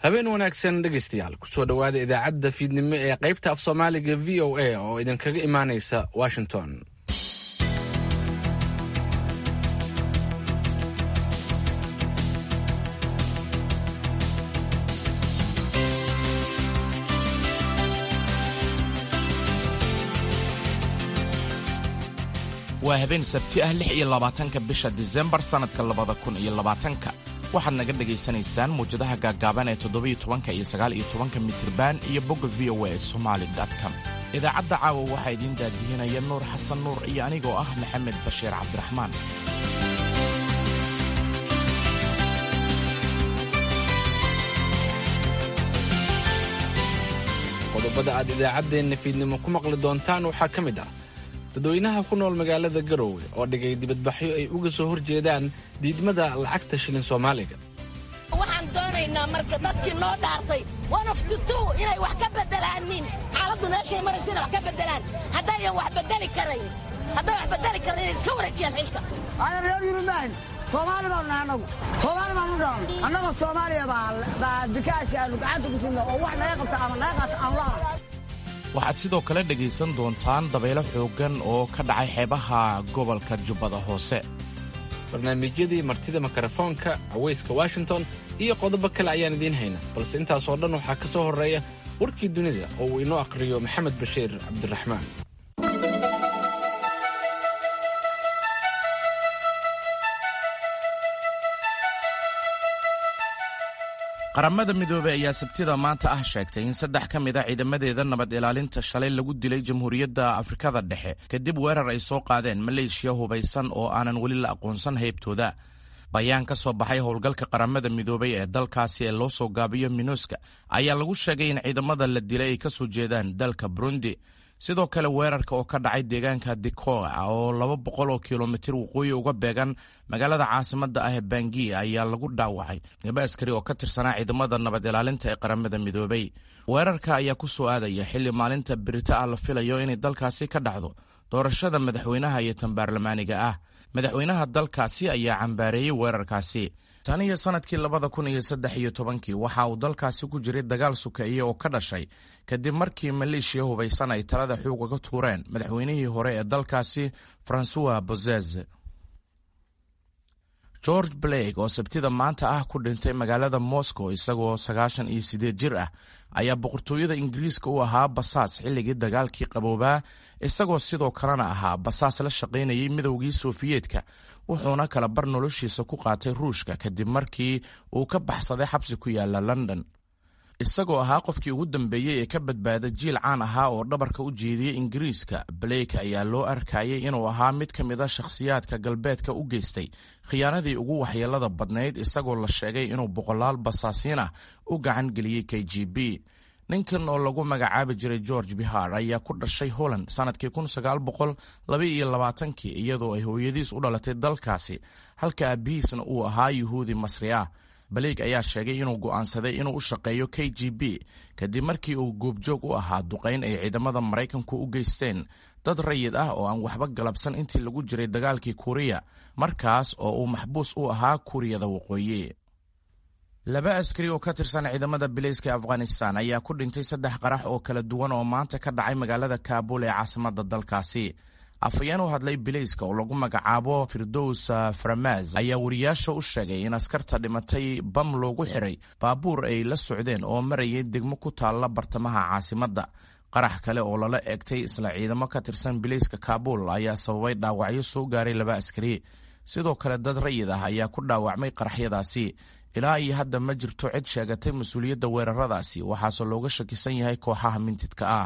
habeen wanaagsan dhegaystayaal kusoo dhowaada idaacadda fiidnimo ee qaybta af soomaaliga v o a oo idinkaga imaanaysa washington waa habeen sabti ah lix iyo labaatanka bisha disembar sannadka labada kun iyo labaatanka waxaad naga dhegaysanaysaan muwjadaha gaaggaaban ee toddobiyo tobanka iyo sagaal iyo tobanka mitriban iyo bogga v o a somali com idaacadda caawa waxaa idiin daadihinaya nuur xasan nuur iyo anigoo ah maxamed bashiir cabdiraxmaan qodobada aad idaacaddeenna fiidnimo ku maqli doontaan waxaa ka mid ah dadweynaha ku nool magaalada garoowe oo dhigay dibadbaxyo ay uga soo hor jeedaan diidmada lacagta shilin soomaaliga waxaan doonaynaa marka dadkii noo dhaartay wanaftitu inay wax ka bedelaanin xaaladdu meeshay maraysa inay wax ka bedelaan haddayan wax bedeli karayn hadday wax bedeli karayn inay iska wareejiyaan xilka aanan reer yurubaahin soomaali baanu nahay annagu soomaali baanu dhalan annagoo soomaaliya baa bikaashi aanu gacanta ku sidno oo wax naga qabta ama naga qaata aanu la'ahay waxaad sidoo kale dhegaysan doontaan dabaylo xooggan oo ka dhacay xeebaha gobolka jubbada hoose barnaamijyadii martida mikrofoonka cawayska washington iyo qodobo kale ayaan idiin hayna balse intaasoo dhan waxaa ka soo horreeya warkii dunida oo uu inoo aqhriyo maxamed bashiir cabdiraxmaan qaramada midoobey ayaa sabtida maanta ah sheegtay in saddex ka mid a ciidamadeeda nabad ilaalinta shalay lagu dilay jamhuuriyadda afrikada dhexe kadib weerar ay soo qaadeen maleeshiya hubaysan oo aanan weli la aqoonsan haybtooda bayaan ka soo baxay howlgalka qaramada midoobey ee dalkaasi ee loo soo gaabiyo minuska ayaa lagu sheegay in ciidamada la dilay ay ka soo jeedaan dalka burundi sidoo kale weerarka oo ka dhacay deegaanka dikoa oo laba boqol oo kilomitir waqooyi uga beegan magaalada caasimadda ah ee bangi ayaa lagu dhaawacay laba askari oo ka tirsanaa ciidamada nabad ilaalinta ee qaramada midoobey weerarka ayaa ku soo aadaya xilli maalinta birita ah la filayo inay dalkaasi ka dhacdo doorashada madaxweynaha iyo tan baarlamaaniga ah madaxweynaha dalkaasi ayaa cambaareeyey weerarkaasi tan iyo sannadkii labada kun iyo saddex iyo tobankii waxa uu dalkaasi ku jiray dagaal sukeeye oo ka dhashay kadib markii maleeshiya hubaysan ay talada xoog uga tuureen madaxweynihii hore ee dalkaasi francois bozez george blake oo sabtida maanta ah ku dhintay magaalada moscow isagoo sagaashan iyo sideed jir ah ayaa boqortooyada ingiriiska u ahaa basaas xilligii dagaalkii qaboobaa isagoo sidoo kalena ahaa basaas la shaqaynayay midowgii sofiyeetka wuxuuna kala bar noloshiisa ku qaatay ruushka kadib markii uu ka baxsaday xabsi ku yaala london isagoo ahaa qofkii ugu dambeeyey ee ka badbaada jiil caan ahaa oo dhabarka u jeediyey ingiriiska blake ayaa loo arkayay inuu ahaa mid ka mid a shakhsiyaadka galbeedka u geystay khiyaanadii ugu waxyeelada badnayd isagoo la sheegay inuu boqolaal basaasiin ah u gacan geliyey k g b ninkan oo lagu magacaabi jiray george bihar ayaa ku dhashay holland sannadkii kun sagaal boqol laba iyo labaatankii iyadoo ay hooyadiis u dhalatay dalkaasi halka aabihiisna uu ahaa yuhuudi masri ah baleeg ayaa sheegay inuu go'aansaday inuu u shaqeeyo k g b kadib markii uu goobjoog u ahaa duqayn ay ciidamada maraykanku u geysteen dad rayid ah oo aan waxba galabsan intii lagu jiray dagaalkii kuuriya markaas oo uu maxbuus u ahaa kuuriyada waqooyi laba askari oo ka tirsan ciidamada bilayska ee afghanistan ayaa ku dhintay saddex qarax oo kala duwan oo maanta ka dhacay magaalada kaabul ee caasimadda dalkaasi afhayeen u hadlay bilayska oo lagu magacaabo firdows faramaz ayaa wariyaasha u sheegay in askarta dhimatay bam loogu xiray baabuur ay la socdeen oo marayay degmo ku taalla bartamaha caasimadda qarax kale oo lala eegtay isla ciidamo ka tirsan bilayska kaabul ayaa sababay dhaawacyo soo gaaray laba askari sidoo kale dad rayid ah ayaa ku dhaawacmay qaraxyadaasi ilaa iyo hadda ma jirto cid sheegatay mas-uuliyadda weeraradaasi waxaase looga shakisan yahay kooxaha mintidka ah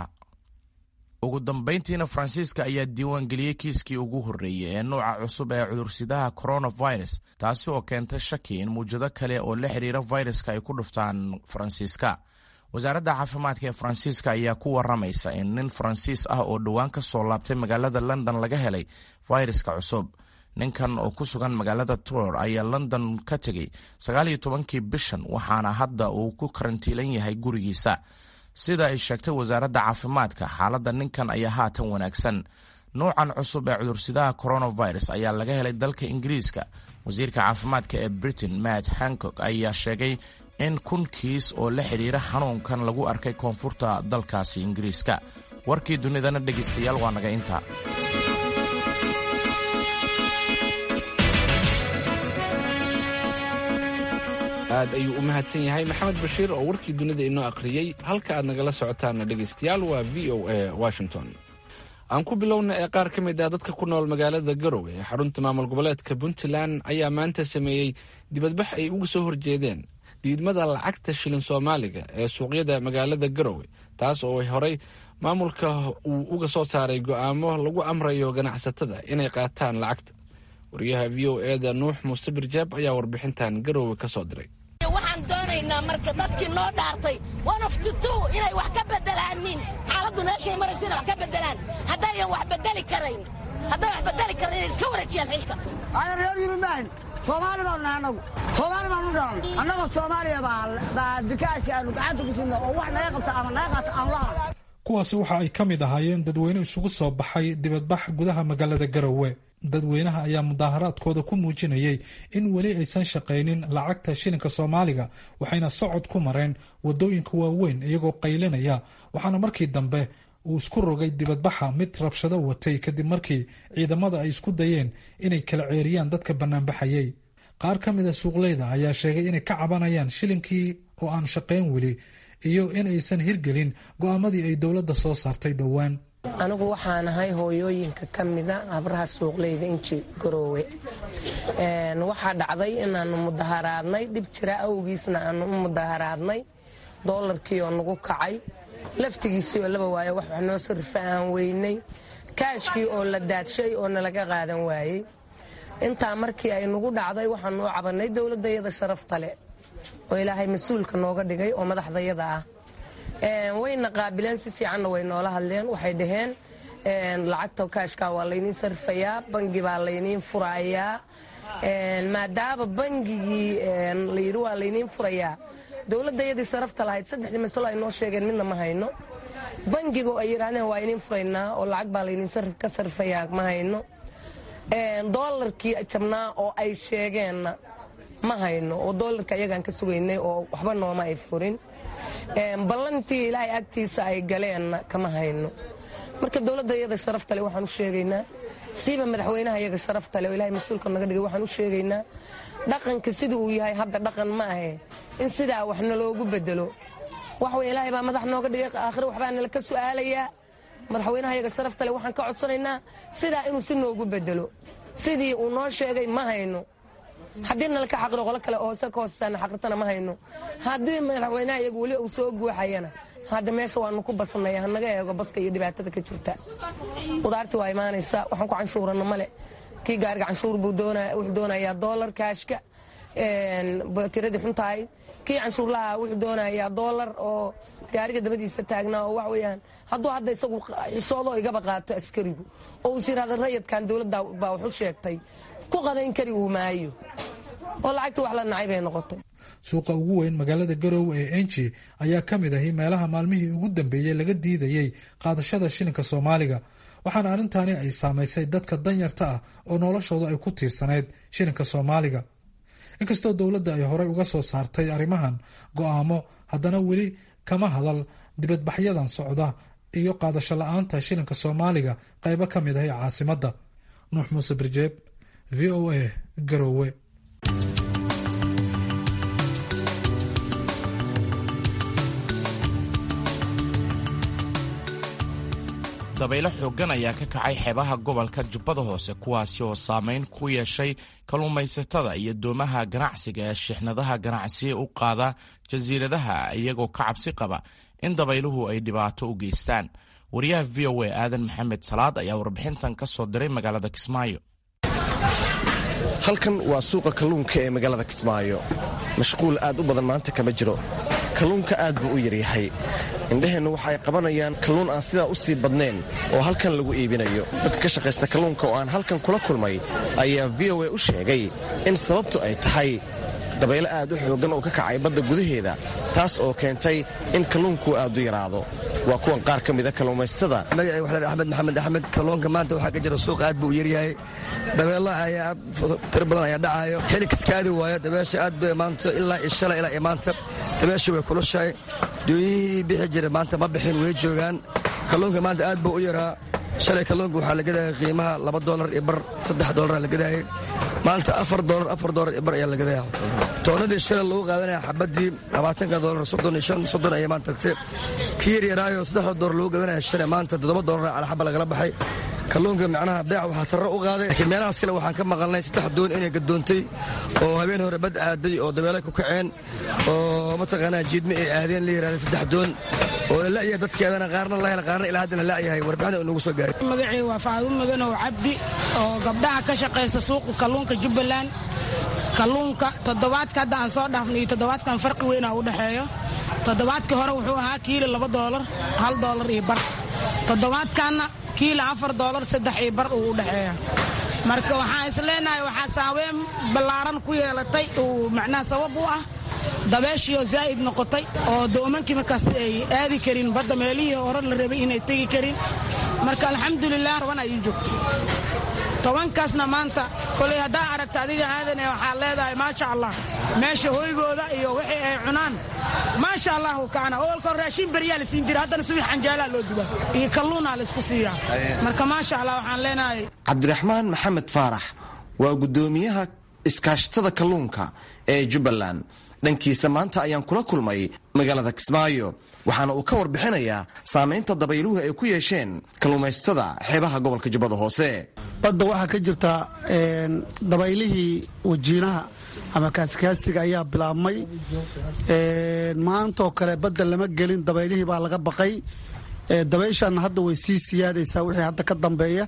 ugu dambayntiina faransiiska ayaa diiwaangeliyey kiiskii ugu horreeyey ee nuuca cusub ee cudursidaha coronavirus taasi oo keentay shaki in muwjado kale oo la xiriira viruska ay ku dhuftaan faransiiska wasaaradda caafimaadka ee faransiiska ayaa ku waramaysa in nin faransiis ah oo dhowaan ka soo laabtay magaalada london laga helay fayraska cusub ninkan oo ku sugan magaalada tror ayaa london ka tegey sagaal iyo tobankii bishan waxaana hadda uu ku karantiilan yahay gurigiisa sida ay sheegtay wasaaradda caafimaadka xaaladda ninkan ayaa haatan wanaagsan nuucan cusub ee cudursidaha coronavirus ayaa laga helay dalka ingiriiska wasiirka caafimaadka ee britain matt hancock ayaa sheegay in kun kiis oo la xidhiira xanuunkan lagu arkay koonfurta dalkaasi ingiriiska warkii dunidana dhegaystayaal waa naga intaa aad ayuu u mahadsan yahay maxamed bashiir oo warkii dunida inoo akhriyey halka aad nagala socotaana dhegaystayaal waa v o a washington aan ku bilowna ee qaar ka mid ah dadka ku nool magaalada garowe ee xarunta maamul goboleedka puntland ayaa maanta sameeyey dibadbax ay uga soo horjeedeen diidmada lacagta shilin soomaaliga ee suuqyada magaalada garowe taas oo horey maamulka uu uga soo saaray go'aamo lagu amrayo ganacsatada inay qaataan lacagta wariyaha v o eda nuux muuse birjaab ayaa warbixintan garowe ka soo diray waxaan doonaynaa marka dadkii noo dhaartay onoftutu inay wax ka bedelaanin xaaladdu meeshay maraysa inay wax ka bedelaan haddayan wax bedeli karayn hadday wax bedeli karayn inay iska wareejiyaan xilka ana reer yurubaahin soomaali baanu nahay annagu soomaali baanu dhalan annagoo soomaaliya baa bikaashi aanu gacanta ku sidna oo wax naga qabta ama naga qaata aanu lahayn kuwaasi waxa ay ka mid ahaayeen dadweyne isugu soo baxay dibadbax gudaha magaalada garowe dadweynaha ayaa mudaaharaadkooda ku muujinayay in weli aysan shaqaynin lacagta shilinka soomaaliga waxayna socod ku mareen wadooyinka waaweyn iyagoo qaylinaya waxaana markii dambe uu isku rogay dibadbaxa mid rabshado watay kadib markii ciidamada ay isku dayeen inay kala ceeriyaan dadka banaanbaxayay qaar ka mid a suuqleyda ayaa sheegay inay ka cabanayaan shilinkii oo aan shaqayn weli iyo in aysan hirgelin go'aamadii ay dowladda soo saartay dhowaan anigu waxaan ahay hooyooyinka ka mida habraha suuqleyda inji garoowe waxaa dhacday inaanu mudaharaadnay dhib jira awgiisna aanu u mudaharaadnay doolarkii oo nagu kacay laftigiisii oo laba waayo wax wax noo sarifa aan weynay kaashkii oo la daadshay oo nalaga qaadan waayey intaa markii ay nagu dhacday waxaanu u cabannay dowladdayada sharafta leh oo ilaahay mas-uulka nooga dhigay oo madaxdayada ah wayna qaabileen si fiicanna way noola hadleen waxay dhaheen lacagta kaashkaa waa layniin sarfayaa bangi baa layniin furayaa maadaama bangigii layidhi waa layniin furayaa dowladdayadii sharafta lahayd saddexdii masalo ay noo sheegeen midna ma hayno bangigo ay yidhaahdeen waa iniin furaynaa oo lacag baa layniin ka sarfayaa ma hayno doolarkii jabnaa oo ay sheegeenna ma hayno oo doolarka ayagaan ka sugaynay oo waxba nooma ay furin ballantii ilaahay agtiisa ay galeenna kama hayno marka dowladda iyada sharafta le waxaan u sheegaynaa siiba madaxweynaha iyaga sharafta le oo ilahay mas-uulka naga dhigay waxaan u sheegaynaa dhaqanka sida uu yahay hadda dhaqan ma ahe in sidaa wax naloogu bedelo wax wey ilaahay baa madax nooga dhigay aakhire waxbaa nala ka su'aalayaa madaxweynaha iyaga sharafta le waxaan ka codsanaynaa sidaa inuu si noogu bedelo sidii uu noo sheegay ma hayno haddii nalaka xaqiro qolo kale oo hoose ka hoosesaana xaqirtana ma hayno haddii madaxweynaha iyagu weli uu soo guuxayana hadda meesha waanu ku basnaya hanaga eego baska iyo dhibaatada ka jirta qudaartii waa imaanaysaa waxaan ku canshuurana male kii gaariga canshuur buu wuxuu doonayaa doolar kaashka tiradii xuntahay kii canshuurlaha wuxuu doonayaa doolar oo gaariga dabadiisa taagnaa oo wax weeyaan hadduu hadda isagu xishoodoo igaba qaato askarigu oo uus yidhahda rayadkan dowladda baa waxu sheegtay ku qadayn kari uu maayo oo lacagtii wax la nacay bay noqotay suuqa ugu weyn magaalada garowe ee enji ayaa ka mid ahi meelaha maalmihii ugu dambeeyey laga diidayey qaadashada shilinka soomaaliga waxaana arrintaani ay saamaysay dadka danyarta ah oo noloshooda ay ku tiirsanayd shilinka soomaaliga inkastoo dowladda ay horey uga soo saartay arrimahan go'aamo haddana weli kama hadal dibadbaxyadan socda iyo qaadasho la-aanta shilinka soomaaliga qaybo ka mid ahi caasimadda nuux muuse birjeeb v o a garowe dabaylo xooggan ayaa ka kacay xeebaha gobolka jubbada hoose kuwaasi oo saameyn ku yeeshay kalluumaysatada iyo doomaha ganacsiga ee shixnadaha ganacsiya u qaada jasiiradaha iyagoo ka cabsi qaba in dabayluhu ay dhibaato u geystaan wariyaha v o a aadan maxamed salaad ayaa warbixintan ka soo diray magaalada kismaayo halkan waa suuqa kalluunka ee magaalada kismaayo mashquul aad u badan maanta kama jiro kalluunka aad buu u yaryahay indhaheennu waxay qabanayaan kalluun aan sidaa u sii badnayn oo halkan lagu iibinayo dadka ka shaqaysta kalluunka oo aan halkan kula kulmay ayaa v o a u sheegay in sababtu ay tahay dabaylo aad u xooggan oo ka kacay badda gudaheeda taas oo keentay in kalluunku aad u yaraado waa kuwan qaar ka mida kalluumaystada magacii waxaa la axmed maxamed axmed kalluunka maanta waxaa ka jira suuq aad buu u yaryahay dabeelo ayaa aad tiro badan ayaa dhacaayo xili kaskaadi waayo dabeesha aad bay maanta ilaa iyo shalay ilaa iyo maanta dabeesha way kulushahay dooyihii bixi jira maanta ma bixin way joogaan kalluunka maanta aad buu u yaraa shalay kalluunka waxaa la gadaya qiimaha laba dolar iyo bar saddex dolara la gadayay maanta afar dolar afar dolar iyo bar ayaa la gadaya toonadii shalay lagu qaadanaya xabadii labaatanka dolar soddon iyo shan soddon ayaa maanta tagtay kii yaryaraayo saddexda dolar lagu gadanaya shalay maanta toddoba dolar calaxaba lagala baxay kalluunka macnaha beec waxaa sarre u qaaday laakiin meelahaas kale waxaan ka maqalnay saddex doon inay gadoontay oo habeen hore bad aaday oo dabeelay ku kaceen oo mataqaanaa jiidme ay aadeen la yidhahda saddex doon oo la la'yahay dadkeedana qaarna la hel qaarna ilaa haddana la'yahay warbixinda nagu soo gaaray magacii waa faadu maganow cabdi oo gabdhaha ka shaqaysta suuqa kalluunka jubbaland kalluunka toddobaadka hadda aan soo dhaafnay iyo toddobaadkan farqi weynaa u dhexeeyo toddobaadkii hore wuxuu ahaa kiilo laba doolar hal doolar iyo bar toddobaadkanna kiilo afar doolar saddex iyo bar uu u dhexeeya marka waxaan is leenahay waxaa saaweyn ballaaran ku yeelatay uu macnaha sabab u ah dabeeshiioo zaa'id noqotay oo doomankii markaas ay aadi karin badda meelihii hore la rabay inay tegi karin marka alxamdulilah toban ayuu joogtay tobankaasna maanta koley haddaa aragta adiga aadane waxaad leedahay maasha allah meesha hoygooda iyo wixii ay cunaan maasha allahu kaana oolkoo raashin beryaa la siin jira haddana subax canjaalaa loo dubaa iyo kalluunaa laysku siiyaa marka maasha allah waxaan leenahay cabdiraxmaan maxamed faarax waa guddoomiyaha iskaashatada kalluunka ee jubbaland dhankiisa maanta ayaan kula kulmay magaalada kismaayo waxaana uu ka warbixinayaa saamaynta dabayluhu ay ku yeesheen kalluumaysatada xeebaha gobolka jubbada hoose badda waxaa ka jirta dabaylihii wajiinaha ama kaasikaasiga ayaa bilaabmay maantaoo kale badda lama gelin dabaylihii baa laga baqay dabayshaana hadda way sii siyaadaysaa wixii hadda ka dambeeya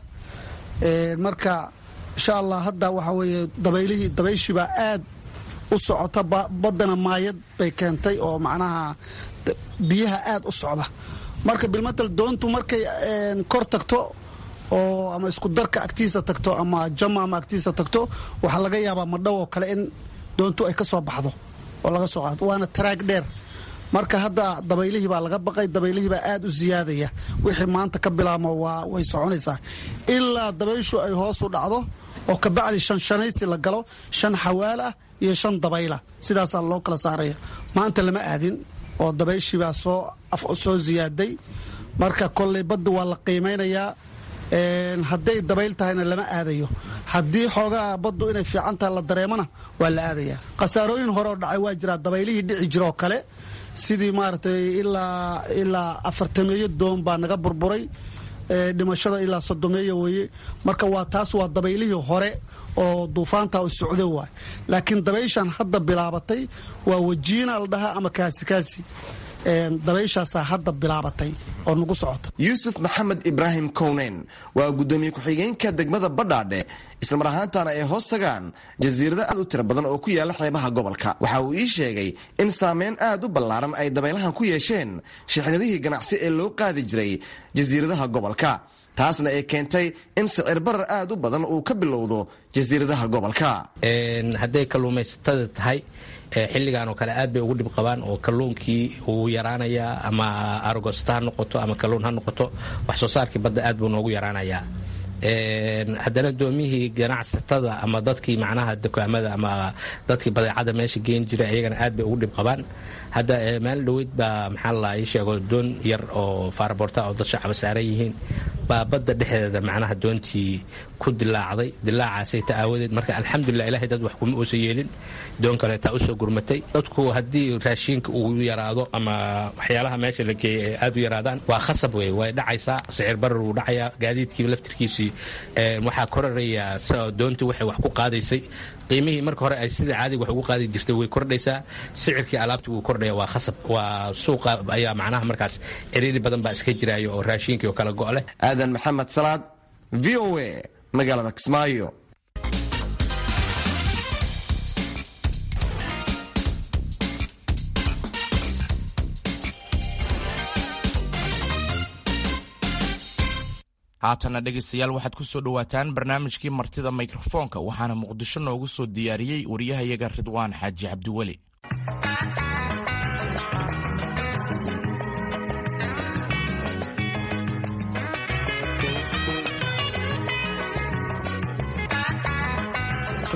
marka insha allah hadda waxaa weeye dabaylihii dabayshiibaa aad u socota baddana maayad bay keentay oo macnaha biyaha aad u socda marka bilmatal doontu markay kor tagto oo ama isku darka agtiisa tagto ama jama ama agtiisa tagto waxaa laga yaabaa madhow oo kale in doontu ay ka soo baxdo oo laga soo qaado waana taraag dheer marka hadda dabaylihii baa laga baqay dabaylihii baa aad u siyaadaya wixii maanta ka bilaabmo waa way soconaysaa ilaa dabayshu ay hoos u dhacdo oo kabacdi shan shanaysi la galo shan xawaal ah iyo shan dabayla sidaasaa loo kala saaraya maanta lama aadin oo dabayshiibaa soo soo ziyaaday marka kolley badda waa la qiimaynayaa hadday dabayl tahayna lama aadayo haddii xoogaa baddu inay fiican tahay la dareemana waa la aadayaa khasaarooyin hore oo dhacay waa jiraa dabaylihii dhici jiroo kale sidii maaragtay ilaa ilaa afartameeyo doon baa naga burburay dhimashada ilaa sodomeeya weeye marka waa taas waa dabaylihii hore oo duufaanta u socdo waay laakiin dabayshan hadda bilaabatay waa wajiina la dhahaa ama kaasikaasi dabayshaasaa hadda bilaabatay oo nagu socota yuusuf maxamed ibraahim kowneyn waa guddoomiye ku-xigeenka degmada badhaadhe islamar ahaantana ay hoos tagaan jasiirado aad u tiro badan oo ku yaala xeebaha gobolka waxa uu ii sheegay in saameyn aad u ballaaran ay dabaylahan ku yeesheen shixnadihii ganacsi ee loo qaadi jiray jasiiradaha gobolka taasna ay keentay in sicir barar aad u badan uu ka bilowdo jasiiradaha gobolka hadday kalluumaysatada tahay xilligan oo kale aad bay ugu dhib qabaan oo kalluunkii uu yaraanayaa ama argosta ha noqoto ama kalluun ha noqoto wax soo saarkii badda aad buu noogu yaraanayaa haddana doomihii ganacsatada ama dadkii macnaha dukaamada ama dadkii badeecada meesha geen jira iyagana aad bay ugu dhib qabaan hadda maalin dhoweyd baa maxaa la ii sheego doon yar oo faaraboorta oo dad shacaba saaran yihiin baa badda dhexdeeda macnaha doontii ku dilaacday dilaacaasay ta aawadeed marka alxamdulilah ilahay dad wax kuma uusan yeelin doon kaleetaa usoo gurmatay dadku haddii raashiinka uu yaraado ama waxyaalaha meesha la geeyay ay aad u yaraadaan waa khasab wey way dhacaysaa sicir barar wuu dhacayaa gaadiidkiiba laftirkiisii waxaa koraraya doontii waxay wax ku qaadaysay qiimihii marka hore ay sida caadiga wax ugu qaadi jirtay way kordhaysaa sicirkii alaabtii wuu kordhaya waa khasab waa suuqa ayaa macnaha markaas ciriiri badan baa iska jiraayo oo raashiinkii oo kala go' leh aadan maxamed salaad v o a magaalada kismaayo haatana dhegaystayaal waxaad ku soo dhowaataan barnaamijkii martida mikrofoonka waxaana muqdisho noogu soo diyaariyey wariyahayaga ridwaan xaaji cabdiweli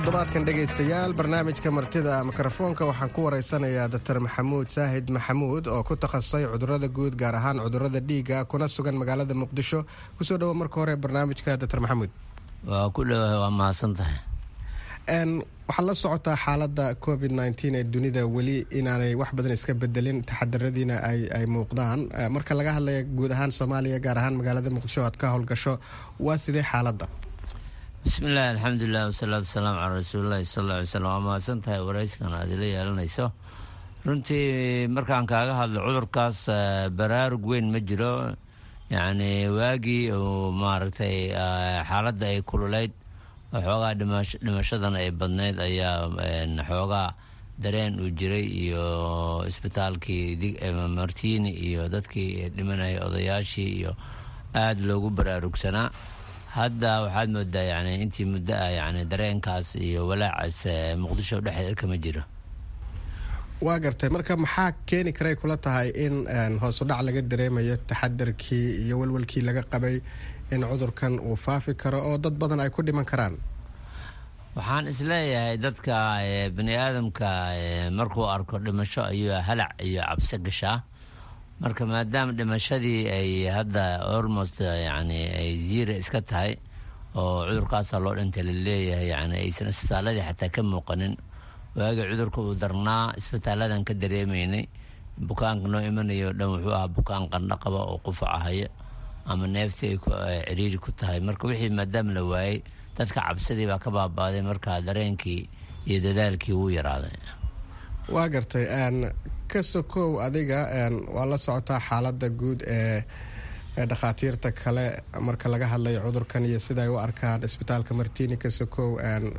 toddobaadkan dhegaystayaal barnaamijka martida mikrofoonka waxaan ku waraysanayaa doctor maxamuud saahid maxamuud oo ku takhasusay cudurada guud gaar ahaan cudurada dhiiga kuna sugan magaalada muqdisho kusoo dhawo marka hore barnaamijka doctor maxamuud waa ku dhowahay waa mahadsan tahay waxaad la socotaa xaalada covid nteen ee dunida weli inaanay wax badan iska bedelin taxadaradiina ay muuqdaan marka laga hadlaya guud ahaan soomaaliya gaar ahaan magaalada muqdisho aad ka howlgasho waa sidee xaalada bismillahi alxamdulilah wasalaatu wasalaamu calaa rasuulillahi sal lla ly slam waa mahadsan tahay warayskan aad ila yeelanayso runtii markaan kaaga hadlo cudurkaas baraarug weyn ma jiro yacni waagii uu maaragtay xaaladda ay kululeyd xoogaa dhimashadan ay badnayd ayaa xoogaa dareen uu jiray iyo isbitaalkii martiini iyo dadkii dhimanayay odayaashii iyo aada loogu baraarugsanaa hadda waxaad moodaa yani intii muddo ah yani dareenkaas iyo walaacaas muqdisho dhexdeeda kama jiro waa gartay marka maxaa keeni karay kula tahay in hoosu dhac laga dareemayo taxadarkii iyo walwalkii laga qabay in cudurkan uu faafi karo oo dad badan ay ku dhiman karaan waxaan isleeyahay dadka bani aadamka markuu arko dhimasho ayuu halac iyo cabsi gashaa marka maadaama dhimashadii ay hadda almost yani ay ziira iska tahay oo cudurkaasa loo dhintay laleeyahay yani aysan isbitaaladii xataa ka muuqanin waagii cudurka uu darnaa isbitaaladan ka dareemaynay bukaanka noo imanayo o dhan wuxuu ahaa bukaan qandho qaba oo qufacahaya ama neeftii ay ciriiri ku tahay marka wixii maadaama la waayey dadka cabsidii baa ka baabaaday marka dareenkii iyo dadaalkii wuu yaraaday waa gartay ka sokow adiga waa la socotaa xaalada guud ee dhakhaatiirta kale marka laga hadlayo cudurkan iyo sida ay u arkaan isbitaalka martini ka sokow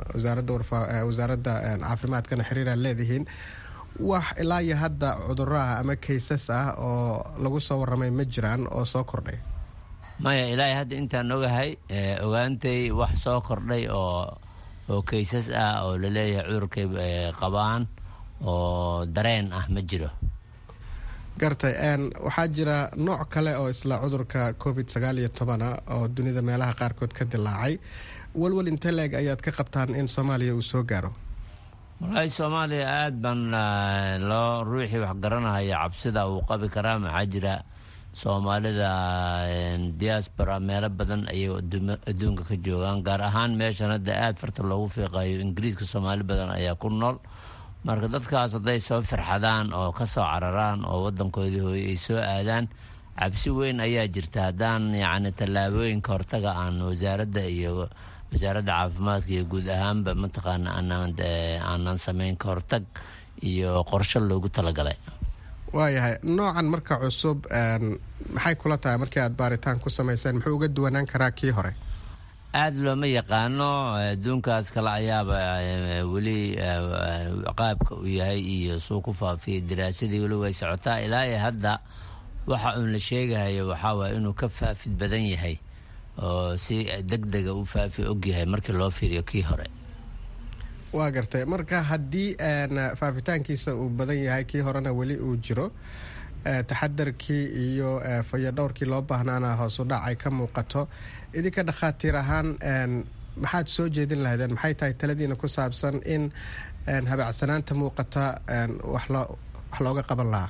wasaaradda caafimaadkana xiriiraan leedihiin wax ilaa iyo hadda cuduraha ama kaysas ah oo lagu soo waramay ma jiraan oo soo kordhay maya ilaahay hadda intaan ogahay ogaantay wax soo kordhay oo oo kaysas ah oo laleeyahay cudurkay qabaan oo dareen ah ma jiro gartay waxaa jira nooc kale oo isla cudurka covid sagaal iyo tobana oo dunida meelaha qaarkood ka dilaacay walwal inte leeg ayaad ka qabtaan in soomaaliya uu soo gaaro wallaahi soomaaliya aada baan loo ruuxii wax garanahaya cabsida uu qabi karaa maxaa jira soomaalida diaspora meelo badan ayay adduunka ka joogaan gaar ahaan meeshan hadda aada farta loogu fiiqayo ingiriiska soomaali badan ayaa ku nool marka dadkaas hadday soo firxadaan oo ka soo cararaan oo wadankoodii hooye ay soo aadaan cabsi weyn ayaa jirta haddaan yacni tallaabooyinka hortaga aan wasaaradda iyo wasaaradda caafimaadka iyo guud ahaanba mataqaana aanaan aanan samayn ka hortag iyo qorshe loogu talagalay waayahay noocan marka cusub maxay kula tahay markii aad baaritaan ku samayseen muxuu uga duwanaan karaa kii hore aada looma yaqaano adduunkaas kale ayaaba weli qaabka uu yahay iyo suu ku faafiyay daraasadii weli way socotaa ilaa iyo hadda waxa uun la sheegahayo waxaa waaya inuu ka faafid badan yahay oo si deg dega u faafi ogyahay markii loo fiiriyo kii hore waa gartay marka haddii faafitaankiisa uu badan yahay kii horena weli uu jiro taxadarkii iyo fayadhowrkii loo baahnaana hoosu dhac ay ka muuqato idinka dhakhaatiir ahaan maxaad soo jeedin lahaydeen maxay tahay taladiina ku saabsan in habacsanaanta muuqata wax looga qaban lahaa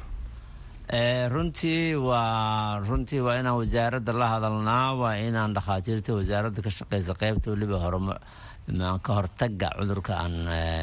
runtii waa runtii waa inaan wasaaradda la hadalnaa waa inaan dhakhaatiirta wasaaradda ka shaqeysa qeybta weliba horma ka hortaga cudurka aan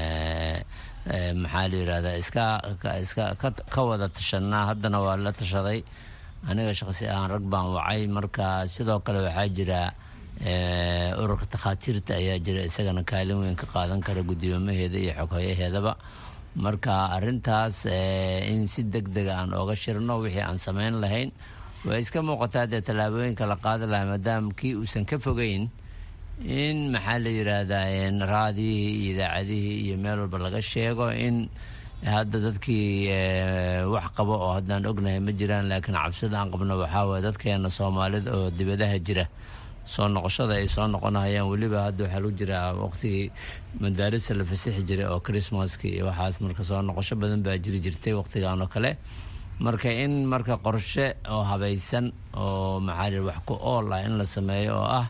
maxaa la yirahdaa iska iska ka wada tashanaa haddana waa la tashaday aniga shaqsi ahaan rag baan wacay marka sidoo kale waxaa jira ururka takhaatiirta ayaa jira isagana kaalin weyn ka qaadan kara guddoomaheeda iyo xoghoyaheedaba marka arintaas in si deg dega aan ooga shirno wixii aan samayn lahayn way iska muuqataa dee tallaabooyinka la qaadi lahaa maadaama kii uusan ka fogeyn in maxaa la yiraahdaa raadiyihii iyo idaacadihii iyo meel walba laga sheego in hadda dadkii wax qabo oo haddaan ognahay ma jiraan laakiin cabsida aan qabno waxaa waye dadkeena soomaalida oo dibadaha jira soo noqoshada ay soo noqonayaan weliba hadda waxaa lagu jiraa waqtigii madaarista la fasixi jiray oo christmaska iyo waxaas marka soo noqosho badan baa jiri jirtay waqtigan oo kale marka in marka qorshe oo habaysan oo maxaa wax ku ool ah in la sameeyo oo ah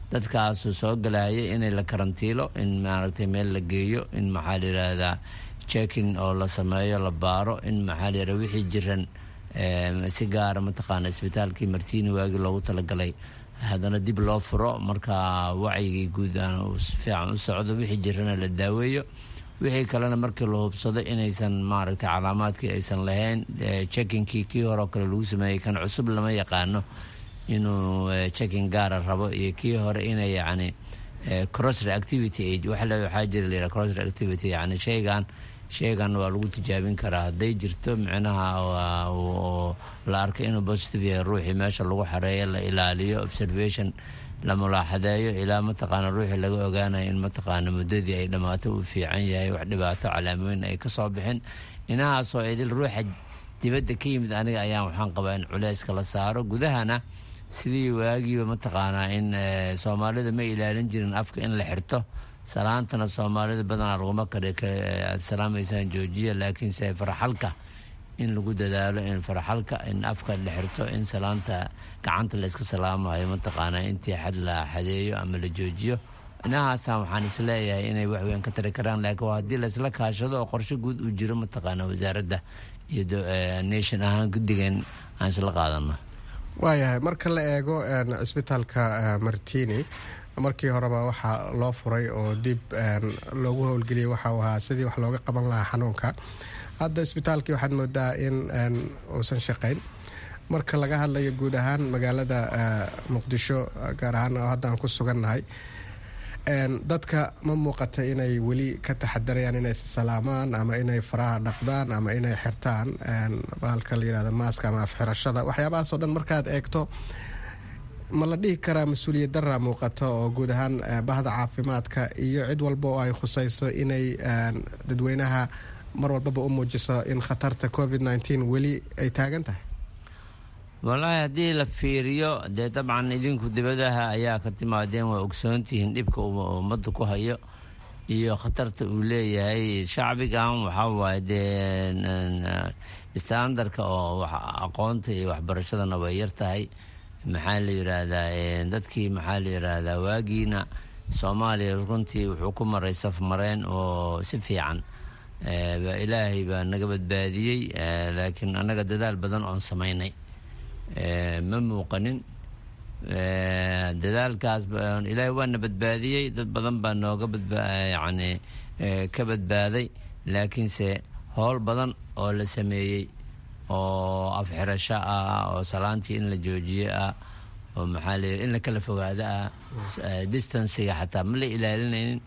dadkaasu soo galaya inay la karantiilo in maaragtay meel la geeyo in maxaa la yidhaahdaa checkin oo la sameeyo la baaro in maxaa la yidhahda wixii jiran si gaara mataqaana isbitaalkii martiini waagii loogu talagalay haddana dib loo furo marka wacyigii guud aan uu si fiican u socdo wixii jirana la daaweeyo wixii kalena markii la hubsado inaysan maaragtay calaamaadkii aysan lahayn checkinkii kii horeo kale lagu sameeyey kan cusub lama yaqaano inuu checking gaara rabo iyo kii hore inay yacni cross reactivity age waxa le waxaa jira la yidhaha cross reactivity yacni shaygan shaygan waa lagu tijaabin karaa hadday jirto micnaha oo la arkay inuu positive yahay ruuxii meesha lagu xareeyo la ilaaliyo observation la mulaaxadeeyo ilaa mataqaana ruuxii laga ogaanayo in mataqaana muddadii ay dhammaato uu fiican yahay wax dhibaato calaamooyin ay ka soo bixin inahaasoo idil ruuxa dibadda ka yimid aniga ayaan waxaan qabaa in culeyska la saaro gudahana sidii waagiiba mataqaanaa in soomaalida ma ilaalin jirin afka in la xirto salaantana soomaalida badanaa laguma kare aad salaamaysaan joojiya laakiinse faraxalka in lagu dadaalo in faraxalka in afka la xirto in salaanta gacanta la iska salaamayo mataqaanaa intii xad la xadeeyo ama la joojiyo inahaasaan waxaan isleeyahay inay waxweyn ka tari karaan laakiin waa haddii laisla kaashado oo qorshe guud uu jiro mataqaanaa wasaaradda iyo nation ahaan guddigeen aan isla qaadano waayahay marka la eego cisbitaalka martini markii horeba waxaa loo furay oo dib loogu howlgeliyay waxau ahaa sidii wax looga qaban lahaa xanuunka hadda isbitaalkii waxaad moodaa in uusan shaqayn marka laga hadlayo guud ahaan magaalada muqdisho gaar ahaan oo hadda aan ku sugannahay dadka ma muuqata inay weli ka taxadarayaan inay salaamaan ama inay faraha dhaqdaan ama inay xirtaan bahalka la yihahdo maaska ama afxirashada waxyaabahaasoo dhan markaad eegto ma la dhihi karaa mas-uuliyad daraa muuqato oo guud ahaan bahda caafimaadka iyo cid walba oo ay khusayso inay dadweynaha mar walbaba u muujiso in khatarta covid nteen weli ay taagan tahay wallaahi haddii la fiiriyo dee dabcan idinku dibadaha ayaa ka timaadeen waa ogsoontihiin dhibka uu ummadda ku hayo iyo khatarta uu leeyahay shacbigan waxaa waaye dee standarka oo aqoonta iyo waxbarashadana way yar tahay maxaa la yidhaahdaa dadkii maxaa la yidhaahdaa waagiina soomaaliya runtii wuxuu ku maray safmareen oo si fiican ilaahay baa naga badbaadiyey laakiin annaga dadaal badan oon samaynay ma muuqanin dadaalkaas ilaahay waana badbaadiyey dad badan baa nooga yani ka badbaaday laakiinse howl badan oo la sameeyey oo afxirasho ah oo salaantii in la joojiyo ah oo maxaa la in la kala fogaado ah distanciga xataa ma la ilaalinaynin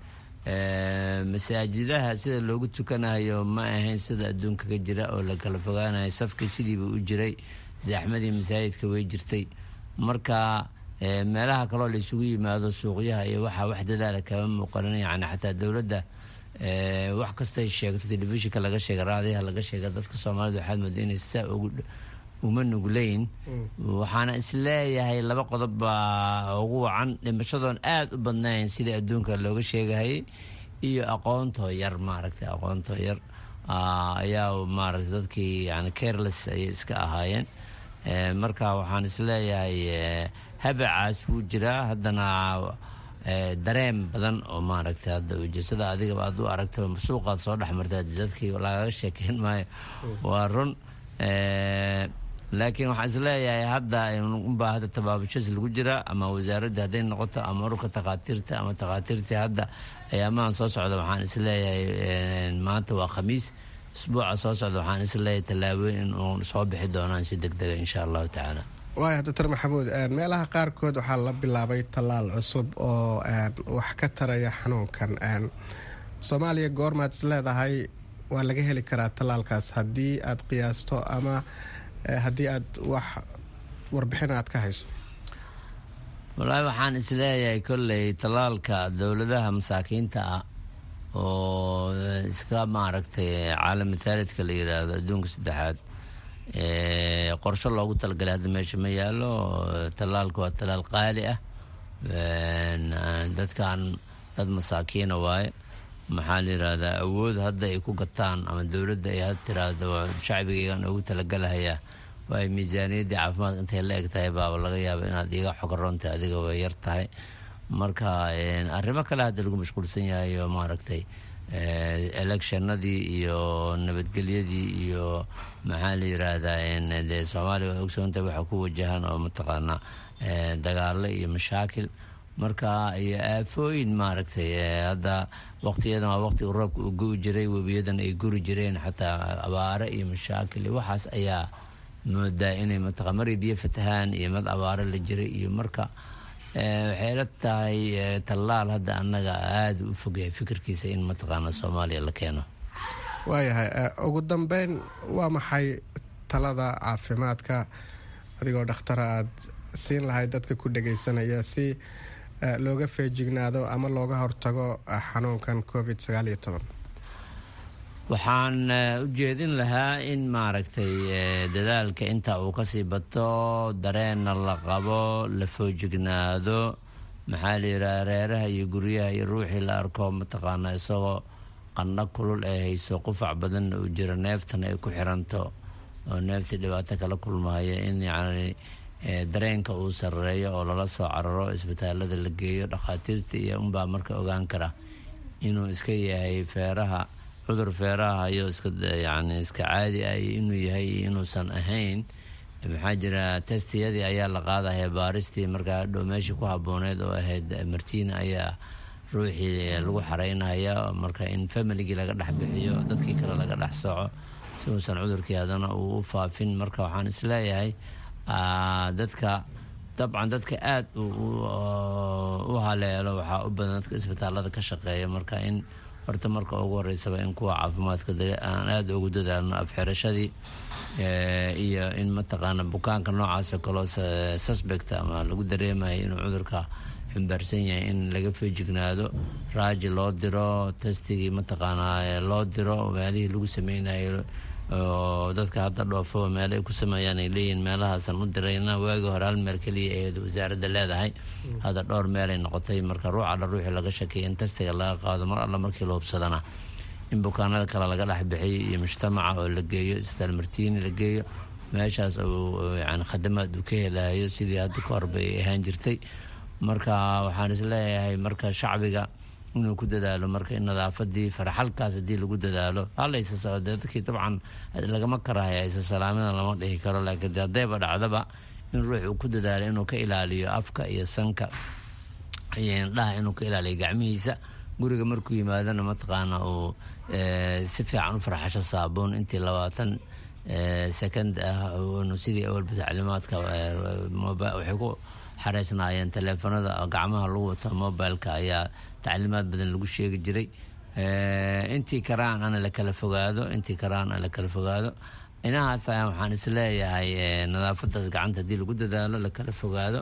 masaajidaha sida loogu tukanayo ma ahayn sida adduunka ka jira oo la kala fogaanayo safkii sidiiba u jiray zaxmadii masaajidka way jirtay marka meelaha kaloo la isugu yimaado suuqyaha iyo waxaa wax dadaala kama muuqanin yani xataa dowladda wax kastay sheegto telefishinka laga sheega raadiyaha laga sheega dadka soomaalida waxaad mooda inay saa uma nugleyn waxaana isleeyahay laba qodob baa ugu wacan dhimashadoon aada u badnayn sidai adduunka looga sheegahayay iyo aqoontoo yar maaragtay aqoontoo yar ayaa maaragtay dadkii yani careless ayay iska ahaayeen marka waxaan isleeyahay habacaas wuu jiraa haddana dareen badan oo maaragtay hadda ujeesada adigaba aad u aragta suuqaad soo dhex marta dadkii lagaga sheekeyn maayo waa run laakiin waxaan isleeyahay hadda unbaa hadda tabaabashas lagu jiraa ama wasaaradda hadday noqoto ama ururka takhaatiirta ama takhaatiirtii hadda ayaamahan soo socda waxaan isleeyahay maanta waa khamiis isbuuca soo socda waxaan isleeyahay tallaabooyin in uu soo bixi doonaan si deg dega insha allahu tacaala waaya doctor maxamuud meelaha qaarkood waxaa la bilaabay tallaal cusub oo wax ka taraya xanuunkan soomaaliya goormaad is leedahay waa laga heli karaa tallaalkaas haddii aad qiyaasto ama haddii aad wax warbixin aad ka hayso wallaahi waxaan isleeyahay kolley tallaalka dowladaha masaakiinta ah oo iska maaragtay caalami thaalidka la yidhaahdo adduunka saddexaad qorsho loogu talagalay hadda meesha ma yaalo tallaalka waa tallaal qaali ah dadkan dad masaakiina waaye maxaa la yidhaahdaa awood hadda ay ku gataan ama dowladda ay had tiraahdo shacbigaygan ugu talagalahayaa waay miisaaniyaddii caafimaadka intay la eg tahay baaba laga yaaba inaad iga xogaroontahay adiga way yar tahay marka arrimo kale hadda lagu mashquulsan yahay oo maaragtay electionadii iyo nabadgelyadii iyo maxaa la yiraahdaa dee soomaaliya waa ogsoontahay waxaa ku wajahan oo mataqaanaa dagaalo iyo mashaakil marka iyo aafooyin maaragtay hadda waqtiyadan waa waqti roobka uu gu jiray webiyadan ay guri jireen xataa abaare iyo mashaakil iyo waxaas ayaa moodaa inay mataqa maray biyo fatahaan iyo mad abaare la jiray iyo marka waxay la tahay tallaal hadda annaga aada u fogyahay fikirkiisa in mataqaana soomaaliya la keeno waayahay ugu dambeyn waa maxay talada caafimaadka adigoo dhakhtara aada siin lahayd dadka ku dhagaysanaya si looga feejignaado ama looga hortago xanuunkan covid sagaal iyo toban waxaan u jeedin lahaa in maaragtay dadaalka inta uu kasii bato dareenna la qabo la foojignaado maxaa la yidhaha reeraha iyo guryaha iyo ruuxii la arko mataqaana isagoo qandho kulul ee hayso qufac badanna uu jiro neeftana ay ku xiranto oo neeftii dhibaato kala kulmahaya in yacni dareenka uu sareeyo oo lala soo cararo isbitaalada la geeyo dhakhaatiirta iyo unbaa marka ogaan kara inuu iska yahay feeraha cudur feeraha hayo iska yani iska caadi ah iyo inuu yahay iyo inuusan ahayn maxaa jira testiyadii ayaa la qaadaya baaristii markaa hadhow meeshii ku habooneed oo ahayd martiina ayaa ruuxii lagu xareynaya marka in familigii laga dhex bixiyo dadkii kale laga dhex soco si uusan cudurkii haddana uu u faafin marka waxaan isleeyahay dadka dabcan dadka aada u haleelo waxaa u badan dadka isbitaalada ka shaqeeya marka in horta marka ugu horeysaba in kuwa caafimaadka aan aada ugu dadaalno afxirashadii iyo in mataqaana bukaanka noocaasoo kaloo suspect ama lagu dareemayo inuu cudurka xumbaarsan yahay in laga feejignaado raaji loo diro testigii mataqaanaa loo diro meelihii lagu sameynayo oo dadka hadda dhoofaba meelo ay ku sameeyaan ay leeyihiin meelahaasan u dirayna waagii hore hal meel keliya ee wasaaradda leedahay hadda dhowr meelay noqotay marka ruux alla ruuxii laga shakeeya in testiga laga qaado mar alla markii la hubsadana in bukaanada kale laga dhex bixiyo iyo mujtamaca oo la geeyo isbitaal martiini la geeyo meeshaas uu yani khadamaad uu ka helayo sidii hadda ka horba ay ahaan jirtay marka waxaan isleeyahay marka shacbiga inuu ku dadaalo marka in nadaafadii faraxalkaas haddii lagu dadaalo halaysa dadkii dabcan lagama karahaya isa salaamada lama dhihi karo laakiin de haddayba dhacdaba in ruux uu ku dadaalo inuu ka ilaaliyo afka iyo sanka iyo indhaha inuu ka ilaaliyo gacmihiisa guriga markuu yimaadona mataqaana uu si fiican u farxasho saabuun intii labaatan second ah sidii awalba tacliimaadka waxay ku xareysnaayeen taleefanada gacmaha lagu wato mobileka ayaa tacliimaad badan lagu sheegi jiray intii karaan ana la kala fogaado intii karaan ana la kala fogaado inahaas ayaa waxaan isleeyahay nadaafadaas gacanta haddii lagu dadaalo la kala fogaado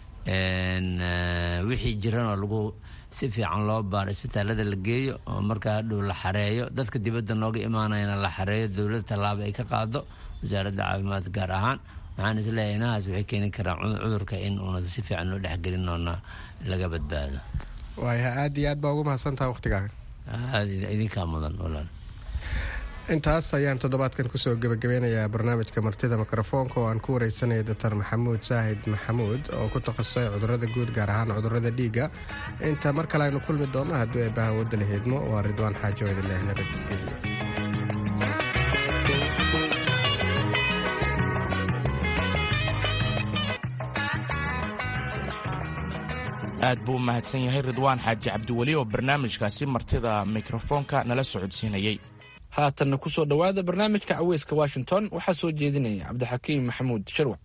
wixii jiranoo lagu si fiican loo baaro isbitaalada la geeyo oo markaa hadhow la xareeyo dadka dibadda nooga imaanayana la xareeyo dowladda tallaabo ay ka qaado wasaaradda caafimaad gaar ahaan waxaan isleeyahay inahaas waxay keeni karaan cudurka in uuna si fiican loo dhexgelin oona laga badbaado waaya aada iyo aad baa ugu mahadsantaha wakhtigaaga idinkaa mudan walaal intaas ayaan toddobaadkan kusoo gebagabeynayaa barnaamijka martida mikrofoonka oo aan ku wareysanaya doctor maxamuud saahid maxamuud oo ku takhasusay cudurada guud gaar ahaan cudurada dhiigga inta mar kale aynu kulmi doonno haddii ay bahawadda la hiidmo waa ridwaan xaajo idinleh nabadgelyo aad buu u mahadsan yahay ridwaan xaaji cabdiweli oo barnaamijkaasi martida mikrofoonka nala socodsiinayey haatanna ku soo dhowaada barnaamijka caweyska washington waxaa soo jeedinaya cabdixakiim maxamuud sharwac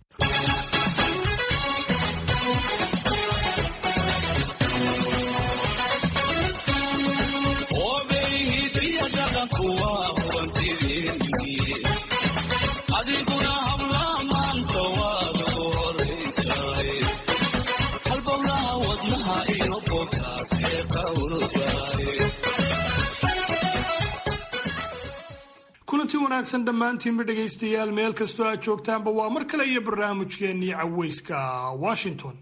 kulanti wanaagsan dhammaantiinba dhegaystayaal meel kastoo aad joogtaanba waa mar kale iyo barnaamijkeennii caweyska washington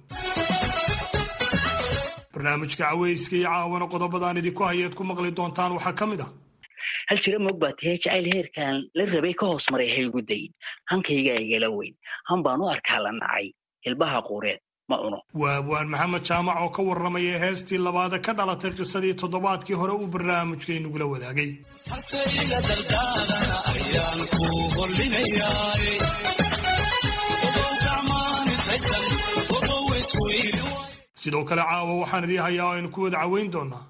barnaamijka caweyska iyo caawana qodobadaan idinku hayaad ku maqli doontaan waxaa ka mid ah hal jira moog baa tahee jacayl heerkan la rabay ka hoos maray haygu dayin hankaygaa igala weyn han baan u arkaa la nacay hilbaha quureed ma cuno waa abwaan maxamed jaamac oo ka warramaya heestii labaada ka dhalatay qisadii toddobaadkii hore uu barnaamijkaynugula wadaagay sidoo kale caawa waxaan idii hayaa oo aynu ku wada caweyn doonaa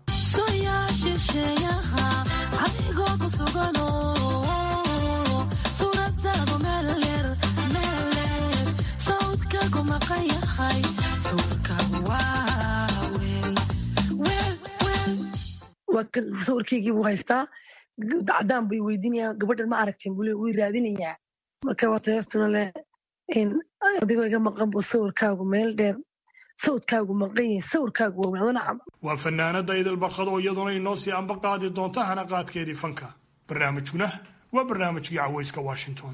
sawirkeygii buu haystaa cadaan bay weydiinayaan gabadhan ma aragteen buu le way raadinayaa marka wata heestuna leh adigoo iga maqan buu sawirkaagu meel dheer sawdkaagu maqan yahay sawirkaagu waa wadana camal waa fanaanada idil barkad oo iyaduna inoo sii amba qaadi doonta hanaqaadkeedii fanka barnaamijkuna waa barnaamijkii cawayska washington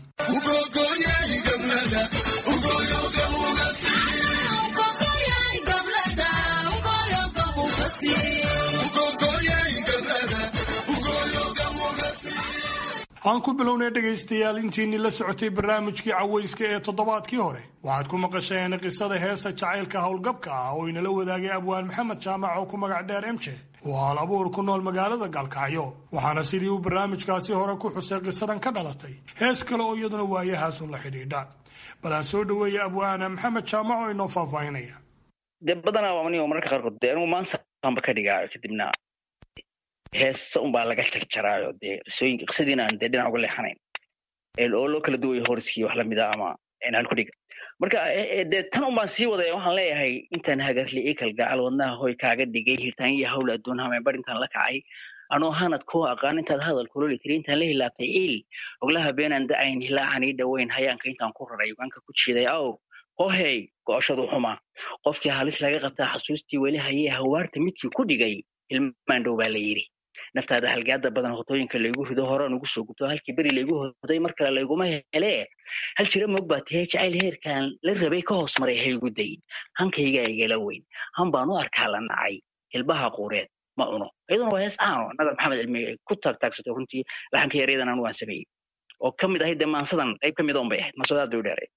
aan ku bilownay dhegaystayaal intiinii la socotay barnaamijkii cawayska ee toddobaadkii hore waxaad ku maqasheen qisada heesta jacaylka howlgabka ah oo inala wadaagay abwaan maxamed jaamac oo ku magac dheer emje oo hal abuur ku nool magaalada gaalkacyo waxaana sidii uu barnaamijkaasi hore ku xusay qisadan ka dhalatay hees kale oo iyaduna waayahaasun la xidhiidha bal aan soo dhoweeya abwaana maxamed jaamac oo inoo faahfaahinaya dee badanaa anigo mararka qaarkood dee anigu maansaanba ka dhigaayo kadibna heesa unbaa laga jarjaraayo dee qisooyinka qisadiina aan dee dhinac uga leexanayn oo loo kala duwayo horiskii wax lamida ama halkudhiga marka dee tan unbaan sii wadaya waxaan leeyahay intaan hagarli ikal gacal wadnaha hoy kaaga dhigay hirtaan iyo hawl adduun hameenbar intaan la kacay anoo hanad kuu aqaan intaad hadal kuloli tiri intaan la hilaabtay il oglaha beenaan da'ayn hilaacan ii dhoweyn hayaanka intaan ku raray ugaanka ku jiiday aw hohey go'oshadu xuma qofkii halis laga qabtaa xasuustii weli hayee hawaarta midkii ku dhigay ilmaan dhow baa la yidhi naftaada halgaada badan hotooyinka laygu rido horaan ugu soo gubto halkii beri laygu hoday mar kale layguma helee hal jira moog baa tahee jacayl heerkan la rabay ka hoos maray haygu dayin hankaygaa igala weyn han baan u arkaa la nacay hilbaha quureed ma cuno iyaduna waa hees caano nagar maxamed cilmi ku taagtaagsato runtii laxanka yaryadan anu waan sameeyey oo ka mid ahayd dee maansadan qayb ka mid oon bay ahayd maasoodaad bay u dheeray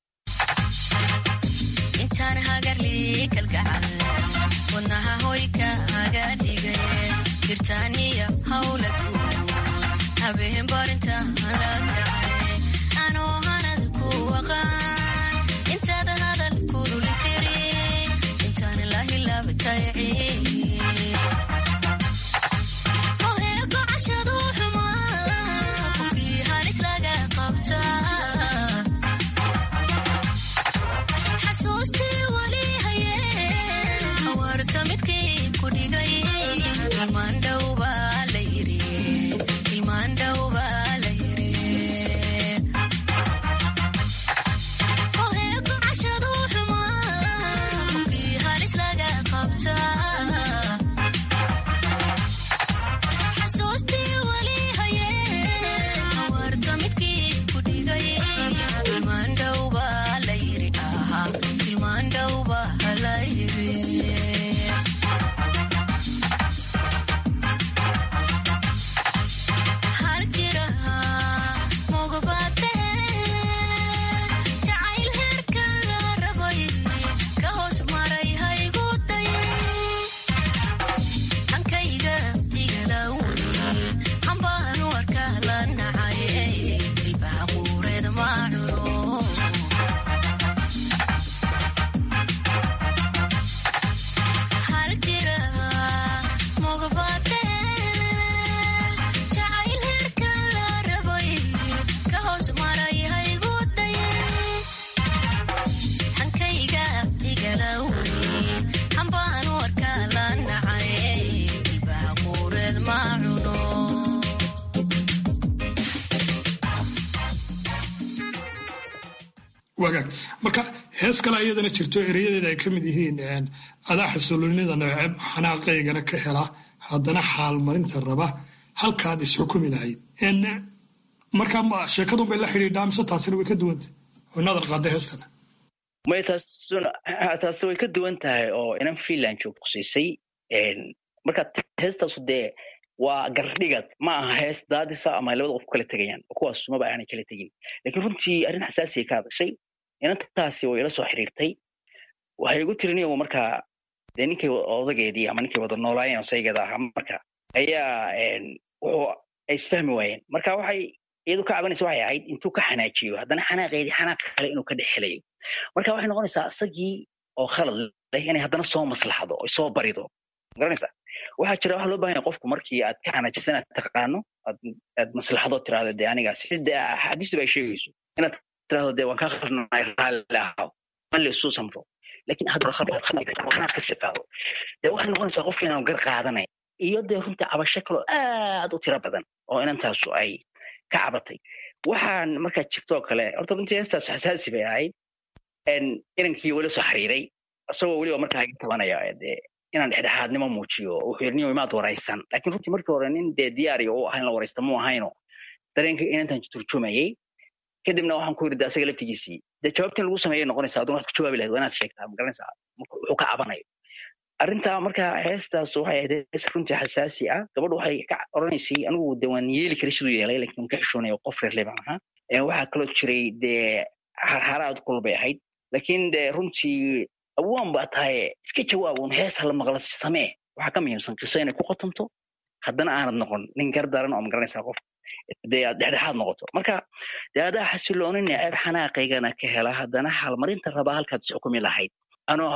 intaan hagarli kalgacal wadnaha hoy kaaga dhigay jirtaaniya hawla habeen barintaan la kacay anoo hanad ku aqaan intaad hadal kululi tiri intaan la hilaabatay gocashadu xumaa qofkii halis laga qabtaa xasuustii wali hayeen hawaarta midkii ku dhigay wagaag marka hees kale iyadana jirto ereyadeeda ay ka mid yihiin adaa xasilloonida neceb xanaaqaygana ka hela haddana xaalmarinta raba halkaad isxukumi lahayd marka sheekadun bay la xidhiidhaa mise taasina way ka duwanta oo nadar qaada heestana may taas way ka duwan tahay oo inan freeland joog qusiisay marka heestaasu dee waa gardhigad ma aha hees daadisa ama labada qof ku kala tegayaan oo kuwaas sumaba aanay kala tegin lakiin runtii arrin xasaasiya ka hadashay inantaasi way ila soo xiriirtay waxay igu tiri niyow markaa dee ninkay odageedii ama ninkay wada noolaayeen osaygeeda ahaa marka ayaa wuxuu ay isfahmi waayeen marka waxay iyadu ka cabanaysa waxay ahayd intuu ka xanaajiyo haddana xanaaqeedii xanaaq kale inuu ka dhex helayo marka waxay noqonaysaa isagii oo khalad leh inay haddana soo maslaxdo oy soo barido garanaysa waxaa jira waxa loo baahan yahay qofku markii aad ka xanaajisan aad taqaano aad maslaxdo tirahdo dee aniga sida axaadiistu ay sheegayso inaad tirahdo dee waan kaa khalnay raalli ahaw man la isu samro lakin haddanaad ka sii qaado dee waxay noqonaysaa qofki inaan gar qaadanay iyo dee runtii cabasho kaloo aad u tiro badan oo inantaasu ay ka cabatay waxaan markaa jirtoo kale horta runtii heestaasu xasaasi bay ahayd inankii weli soo xiriiray isagoo weliba markaa iga tabanaya dee inaan dhexdhexaadnimo muujiyo wuxuu yidhi niyo imaad waraysan laakiin runtii markii hore nin dee diyaariya u ahayn la waraysta muu ahayno dareenka inantan turjumayay kadibna waxaan ku yidhi de asaga laftigiisii dee jawaabtin lagu sameeyay noqonaysaa aduna waad ka jawaabi lahayd waa inaad sheegtaa magaranaysaa wuxuu ka cabanayo arrintaa marka heestaas waxay ahayd hees runtii xasaasi ah gabadhu waxay ka oranaysay anigu de waan yeeli karay siduu yeelay lakin waan ka xishoonaya qof reer leban ahaa waxaa kaloo jiray dee haraad kulul bay ahayd lakin dee runtii awaan baa tahay iska jawaabun hees hala maqla samee waxaa ka muhiimsan qiso inay ku qotonto haddana aanad noqon nin gar daran oo magaranaysaa qof dee aad dhexdhexaad noqoto marka dee adaa xasiloonin ceeb xanaaqaygana ka hela haddana halmarinta rabaa halkaad isxukumi lahayd anoo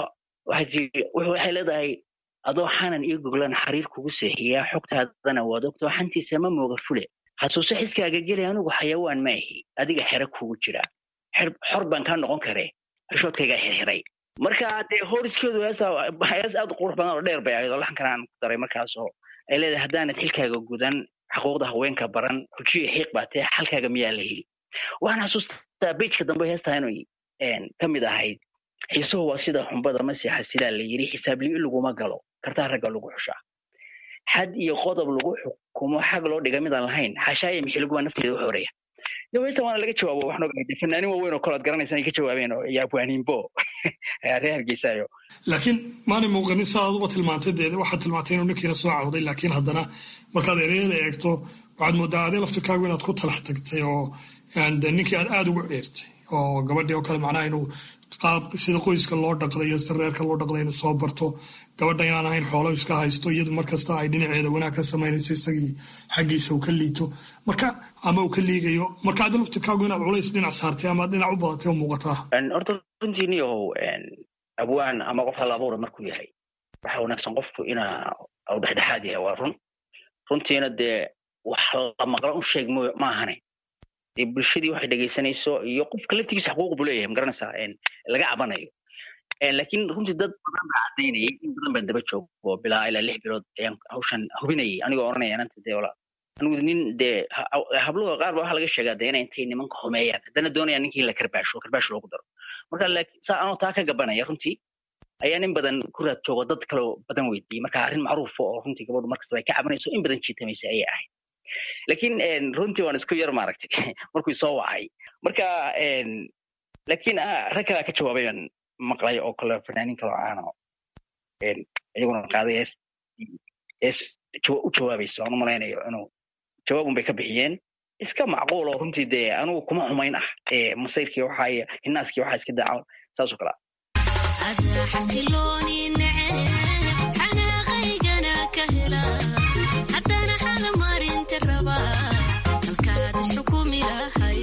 waxay leedahay adoo xanan iyo goglan xariir kugu seexiyaa xogtaadana waad ogto xantiisa ma mooga fule xasuuso xiskaaga geli anigu xayawaan ma ahi adiga xere kugu jira xor baan kaa noqon kare xishoodkaygaa xirxiray marka dee horiskeedu heesta hees aad u qurux badan oo dheer bay ahayd oo laxankan aan ku daray markaas oo ay leedahay haddaanad xilkaaga gudan xuquuqda haweenka baran xujiyo xiiq baa tee xalkaaga miyaa la heli waxaan xasuustaa bejka dambe heestaa inay ka mid ahayd xiisuhu waa sida xumbada masi xasilaa la yidhi xisaabliyo laguma galo kartaa ragga lagu xushaa xad iyo qodob lagu xukumo xag loo dhiga midaan lahayn xashaaya mixiliguba nafteeda u xoreya yo heestan waana laga jawaabo waxaan ogahay fanaanin waaweyn oo kale ad garanaysan ay ka jawaabeen oo iyo abwaaniinbo reer hargeysaayo laakiin maanay muuqanin saa aduba tilmaantay dee waxaad tilmaantay inuu ninkiina soo cawday laakiin haddana markaad ereyada eegto waxaad moodaa adee laftirkaagu inaad ku talax tagtay oo ninkii aad aada ugu ceertay oo gabadhii oo kale macnaha inuu qaab sida qoyska loo dhaqday iyo si reerka loo dhaqday inuu soo barto gabadha inaan ahayn xoolo iska haysto iyadu markasta ay dhinaceeda wanaag ka samaynayso isagii xaggiisa uu ka liito marka ama uu ka liigayo marka adi laftirkaagu inaad culays dhinac saartay ama dhinac u badatay oo muuqataa horta runtii niyahow abwaan ama qof hal abuura markuu yahay waxa wanaagsan qofku ina u dhexdhexaad yahay waa run runtiina dee wax la maqla u sheeg ma ahane dee bulshadii waxay dhegaysanayso iyo qofka laftigiisa xuquuq buu leeyahay magaranaysaa laga cabanayo laakiin runtii dad badan baa cadaynayay in badan baan daba joogo bilaa ilaa lix bilood ayaan hawshan hubinayay anigoo oranaya inanta dee wala anigu nin dee habluha qaar ba waxaa laga sheegaa dee inay intay nimanka xumeeyaan haddana doonayaan ninkii la karbaasho karbaash loogu daro marka saa anoo taa ka gabanaya runtii ayaa nin badan ku raad joogo dad kaloo badan weydiiyey marka arrin macruufa oo runtii gabadhu markasta ay ka cabanayso in badan jiitamaysa ayay ahayd laakiin runtii waan isku yar maaragtay markuu soo wacay marka laakiin rag kalaa ka jawaabay baan maqlay oo kale fanaanin kaloo caano iyaguna qaaday hees hees u jawaabayso aan u malaynayo inuu jawaabun bay ka bixiyeen iska macquul oo runtii dee anugu kuma xumayn ah masayrkii waxaa hinaaskii waxaa iska daaca saasoo kale adaa xasilooni neceb xanaaqaygana ka hela haddana xalamarinta raba halkaad isxukumi lahay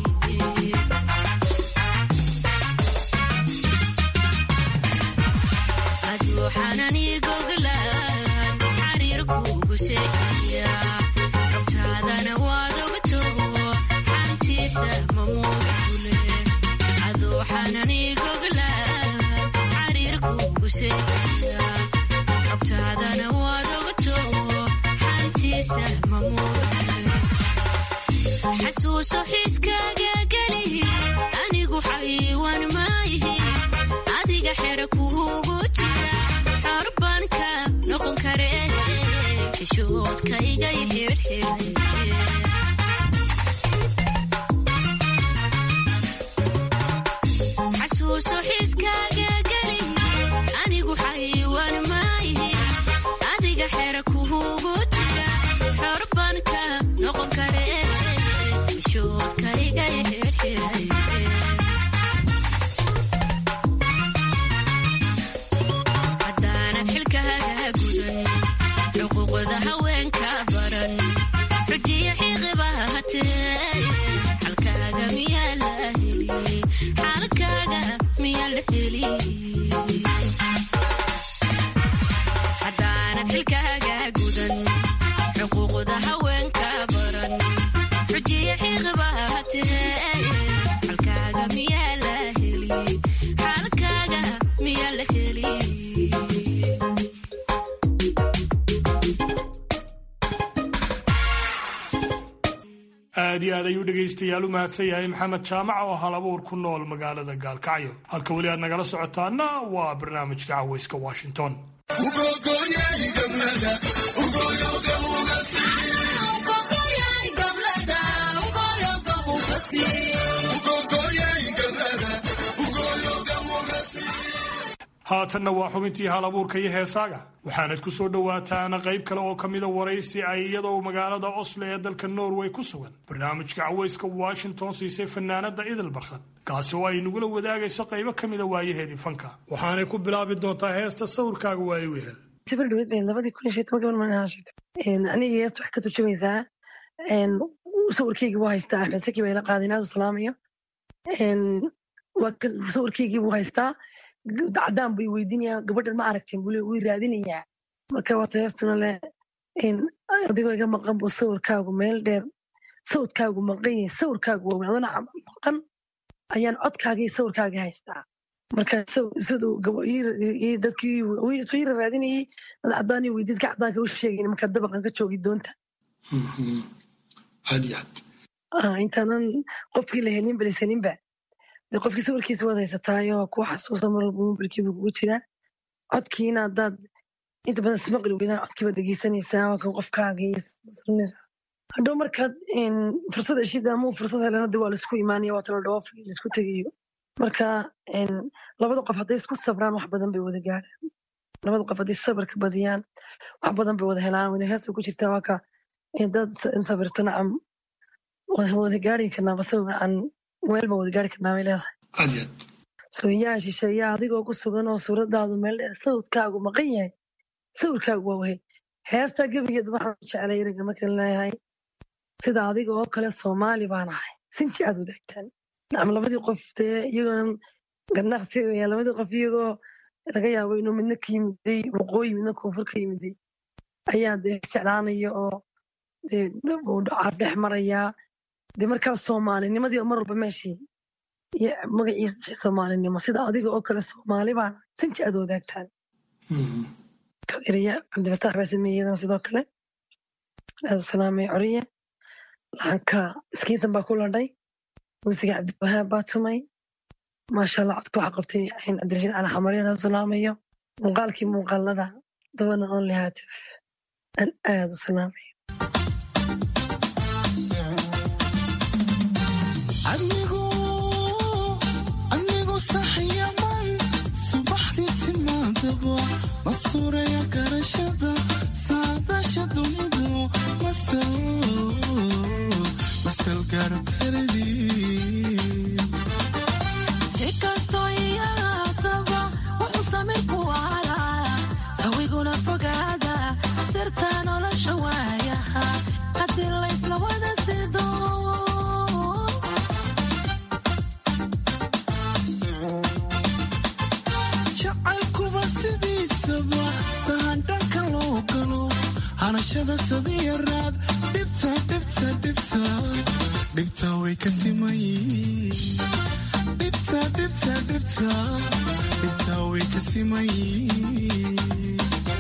aduu xanani goglaan xariir kuugu seexiya rabtaadana waad ogato xantiisa mamuuga fule aduu xanani goglaan xariir kuugu seexiya rabtaadana waad ogato xantiisa mamuuga fule xasuuso xiiskaaga gelihi anigu xayiwaan maayihi adiga xera kuugu jira xor baan ka noqon kare xishoodkaygay xirxiray xasuuso xiiskaaga gelihi anigu xayiwaan maayihi adiga xera kuugu jira xor baan ka noqon kare xishoodkaygay xirxiray xuquuqda haweenka baran xujiya xiiqiba hatee xalkaaga miyaa la heli xalkaaga miyaa la heli haddaanad xilkaaga gudan xuquuqda haweenka baran xujiya xiiqiba hatee xalkaaga miyaa la heli xalkaaga miyaa la heli aad iyo aad ayuu dhegaystayaal u mahadsan yahay maxamed jaamac oo hal abuur ku nool magaalada gaalkacyo halka weli aad nagala socotaana waa barnaamijka cawayska washington haatanna waa xubintii hal abuurka iyo heesaaga waxaanad ku soo dhowaataan qayb kale oo ka mida waraysi ay iyadoo magaalada oslo ee dalka norway ku sugan barnaamijka cawayska washington siisay fanaanada idil barkhad kaasi oo ay nagula wadaagayso qaybo ka mida waayaheedii fanka waxaanay ku bilaabi doontaa heesta sawirkaaga waaye wehel sifir dhaweyd bay labadii kun iyo shan iyo toban gabar maalin ahaan sheegtay aniga heesta waxay ka turjumaysaa sawirkeygii buu haystaa axmed saki baa ila qaaday inaadu salaamayo sawirkeygii buu haystaa cadaan buu weydiinayaa gabadhan ma aragteen buu wuu raadinayaa marka waata heestuna leh adigoo iga maqan buu sawirkaagu meel dheer sawdkaagu maqan yahay sawirkaagu waaweyn adana maqan ayaan codkaaga iyo sawirkaaga haystaa marka siduu dadkii soo yara raadinayay dad cadaan iyo weydiid ka cadaanka u sheegayn marka dabaqan ka joogi doonta aad iyo aad intaanan qofkii la helin balisaninba de qofkii sawirkiisa waad haysataayo ku xasuusa mar walba mobilkiiba kugu jiraa codkiina haddaad inta badan ismaqli weydaan codkiiba dhegeysanaysaa waa kan qofkaaga hadhow markaad fursad heshid ama fursad helana de waa laisku imaanaya waa tala dhoof laisku tegayo marka labada qof hadday isku sabraan wax badan bay wada gaadhaan labada qof hadday sabarka badiyaan wax badan bay wada helaan wada hees bay ku jirtaa waa ka dad sabirto nacam wada gaari karnaaba sabacan meel baan wada gaari karnaa bay leedahay sooyaa shisheeyaa adigoo ku sugan oo suuradaadu meel dheer sawdkaagu maqan yahay sawirkaagu waa wahay heestaa gebigeed waxaan jeclay ereyga markan leeyahay sida adiga oo kale soomaali baan ahay sinji aad wadaagtaan nacam labadii qof dee iyagoon ganaqsi weya labadii qof iyagoo laga yaabo inuu midna ka yimiday waqooyi midna koonfur ka yimiday ayaa dee jeclaanaya oo dee caaf dhex marayaa dee markaa soomaalinimadii mar walba meeshii iyo magaciisa soomaalinimo sida adiga oo kale soomaali baan sinji aad wadaagtaan eraya cabdifataax baa sameeyey iyadana sidoo kale aad u salaamay coriye laxanka miskiintan baa ku ladhay muusiga cabdiwahaab baa tumay maasha allah codka waxaa qabtay cabdirashiid cali xamaryan aad u salaamayo muuqaalkii muuqaalada dabana only haatif aan aad u salaamayo anigu saxyaman subaxdii timaadaba masuuraya garashada saadasha dunidu masal gaaro karadii si kastoo iyaataba wuxuu samir ku alaa sawiguna fogaada sirta nolosha waayaha haddii laysla wada sido jacaylkuba sidiisaba sahan dhanka loo galo hanashada sadiyaraad dhibta dhibta dhibta dhibta way ka simayiin dhibta dhibta dhibta dhibta way ka simayiin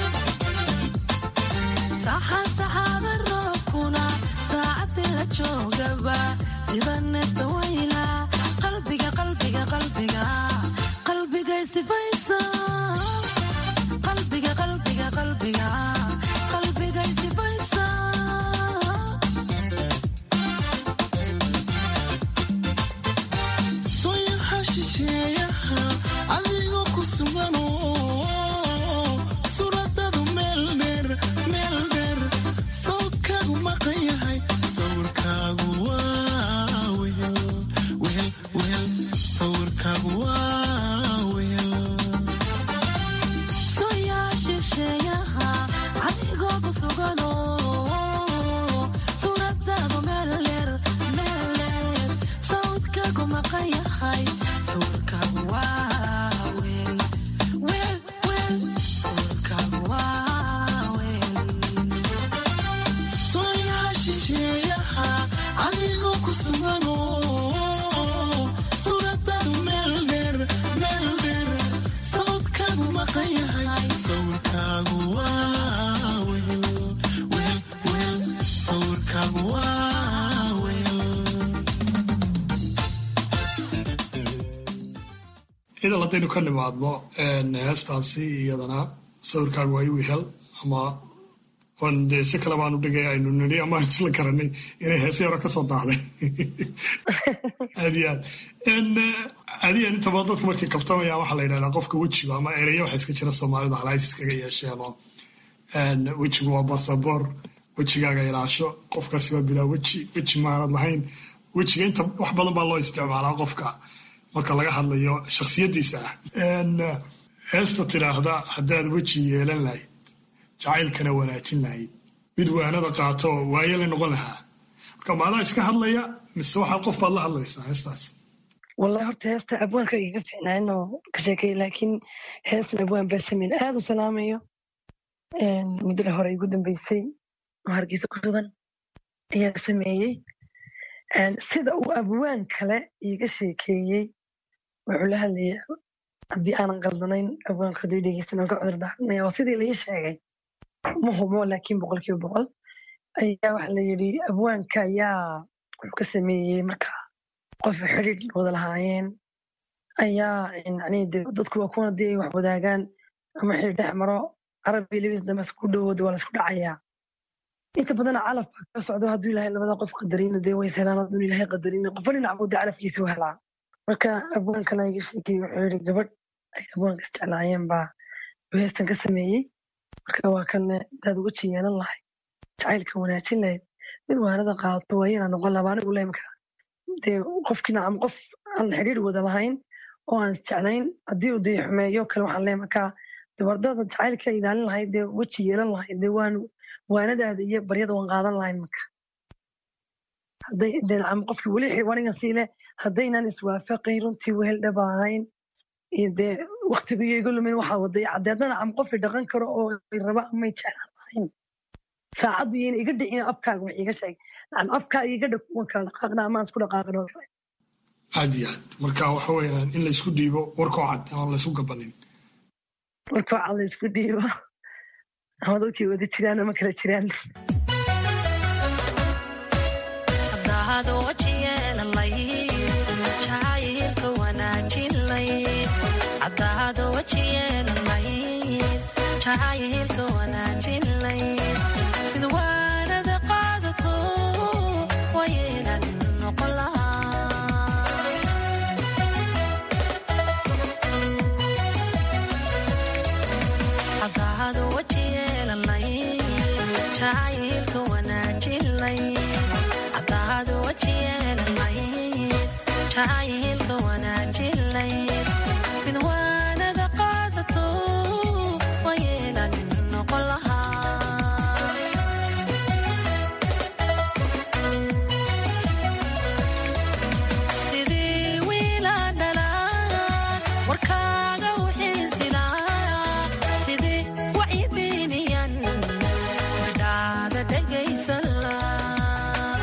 saxan saxaada roobkuna saacadii la joogaba sida neefta wayla qalbiga qalbiga qalbiga qalbiga isifaysa qalbiga qalbiga qalbiga qalbiga isifaysa sooyaha shisheeyaha adigoo ku suganoo suuradadu meel dheer meel dheer sawdkaagu maqan yahay sawirkaagu waa wehel wehel wehel sawirkaagu waa wehel sooyaa shisheeyaha sugano suuradaadu meeldheer meeldheer sawdkaagu maqan yahay sawirkaagu waa weel weel weel sawirkaagu waa weel sooyaha shisheeyaha adigoo ku sugano suuradaadu meel dheer meel dheer sawdkaagu maqan yahay sawirkaagu waa weel weel weel sawirkaagu waa weel idan haddaynu ka nimaadno heestaasi iyadana sawirkaagu waa iwihel ama on dee si kale baanu dhigay aynu nidhi ama aynu isla garanay inay heesii hore kasoo daahday aad iyo aad adiyan inta badan dadku markay kabtamayaan waxaa la yidhahdaa qofka wejiga ama ereya waxa iska jira soomaalida halays iskaga yeesheen oo wejigu waa basaboor wejigaaga ilaasho qofkaasi waa bilaa weji weji maanad lahayn wejiga inta wax badan baa loo isticmaalaa qofka marka laga hadlayo shakhsiyadiisa ah heesta tidhaahda haddaad weji yeelan lahayd jacaylkana wanaajin lahayd mid waanada qaato waayala noqon lahaa marka maadaa iska hadlaya mise waxaad qof baad la hadlaysaa heestaas wallahi horta heesta abwaanka igaga fiicnaayn oo ka sheekay laakiin heestan abwaan baa sameyn aad u salaamayo muddada hore igu dambeysay oo hargeysa ku sugan ayaa sameeyey sida uu abwaan kale iiga sheekeeyey wuxuu la hadlayay haddii aanan qaldanayn abwaanka hadduu dhegeysan aan ka cudur daaranaya waa sidii laii sheegay ma hubo laakiin boqolkiiba boqol ayaa waxa la yidhi abwaanka ayaa wuxuu ka sameeyey marka qof xidhiidh wada lahaayeen ayaa yani de dadku waa kuwana dee ay wax wadaagaan ama xidhiidh dhex maro carabi labis dambe isku dhowooda waa la isku dhacayaa inta badana calaf baa ka socdo hadduu ilaahay labada qof qadarina dee way helaan hadduu ilaahay qadarina qofba dhinac buu dee calafkiisa u helaa marka abwaan kale iga sheekay wuxuu yidhi gabadh ay abwaanka isjeclaayeen baa uu heestan ka sameeyey marka waa kanne hadaad uga jiyeelan lahayd jacaylka wanaajin lahayd mid waanada qaadato waa inaa noqon laba anigu leemka dee qofkii nacam qof aan xidhiir wada lahayn oo aan isjeclayn haddii uu dee xumeeyo kale waxaan leeyahay markaa dee wardada jacaylka ilaalin lahayd dee weji yeelan lahayd dee waan waanadaada iyo baryada waan qaadan lahayn marka hadday dee nacam qofkii weli xiwanigan siile haddaynan iswaafaqayn runtii wehel dhaba ahayn iyo dee waktiga iyo iga lumin waxaa waday caddeedna nacam qofii dhaqan karo oo ay raba amay jeclaan lahayn saacaddu iyayna iga dhicin afkaaga wax iga sheeg nacam afkaa iga dhag waan kala dhaqaaqna amaan isku dhaqaaqin oo kale aad iyo aad marka waxa weeyaan in laysku dhiibo warkoo cad aan laysku gabanin marka waxaa la isku dhiibo ama dadkii wada jiraan ama kala jiraan haddaad waji yeelalayd jacaylka wanaajin layd haddaad waji yeelalayd jacaylka wanaajin layd mid waanada qaadato waynan noqon lahaa haddaad waji yeelalayd jacaylka wanaajin layd haddaad waji yeelalayd jacaylka wanaajin layd mid waanada qaadato waynan noqon lahaa sidii wiilaan dhalaa warkaaga u xiisilaa sidii wacyidiiniyan midhaada dhegaysan laa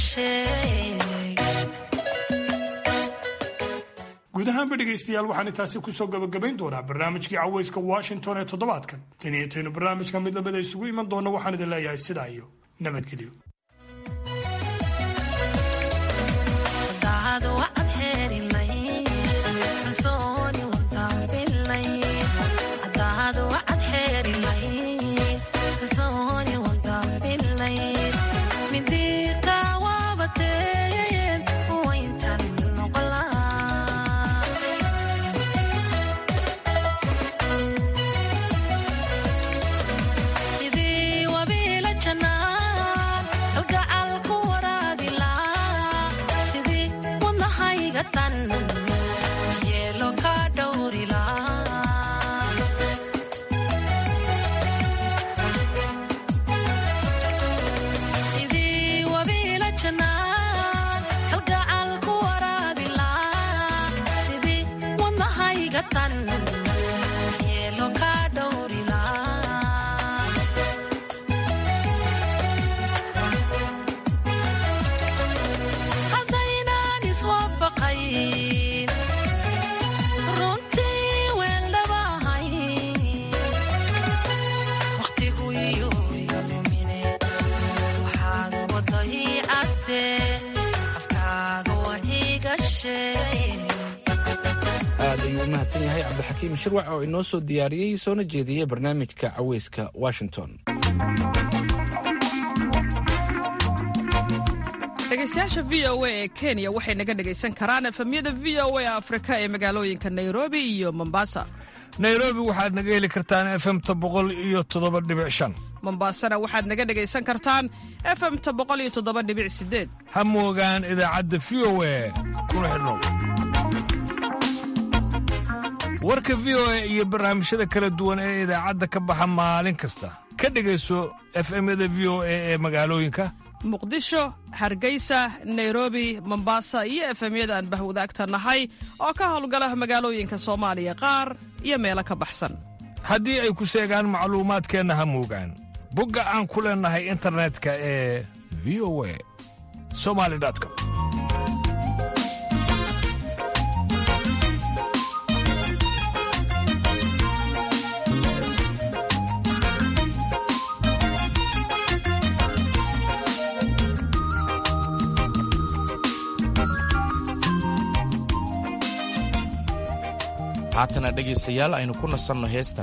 guud ahaanba dhegaystayaal waxaan intaasi kusoo gabagabayn doonaa barnaamijkii cawayska washington ee toddobaadkan tan iyo taynu barnaamijka mid lamida isugu iman doona waxaan idin leeyahay sidaa iyo nabadgelyo aad ayuu u mahadsan yahay cabdixakiim shirwac oo inoo soo diyaariyey soona jeediyey barnaamijka caweyska washington dhegeystayaasha v o a ee kenya waxay naga dhegaysan karaan efemyada v o a afrika ee magaalooyinka nairobi iyo mombasa nairobi waxaad naga heli kartaan efemta boqol iyo toddoba dhibic shan mombasana waxaad naga dhegaysan kartaan efemta boqol iyo toddoba dhibic sideed ha moogaan idaacadda v o a kuna xidhnow warka v o a iyo barnaamijyada kala duwan ee idaacadda ka baxa maalin kasta ka dhegayso efemyada v o a ee magaalooyinka muqdisho hargeysa nairobi mombasa iyo efemyada aan bahwadaagta nahay oo ka howlgala magaalooyinka soomaaliya qaar iyo meelo ka baxsan haddii ay ku seegaan macluumaadkeenna ha moogaan bogga aan ku leennahay internetka ee v o a somali com haatana dhegaystayaal aynu ku nasanno heestan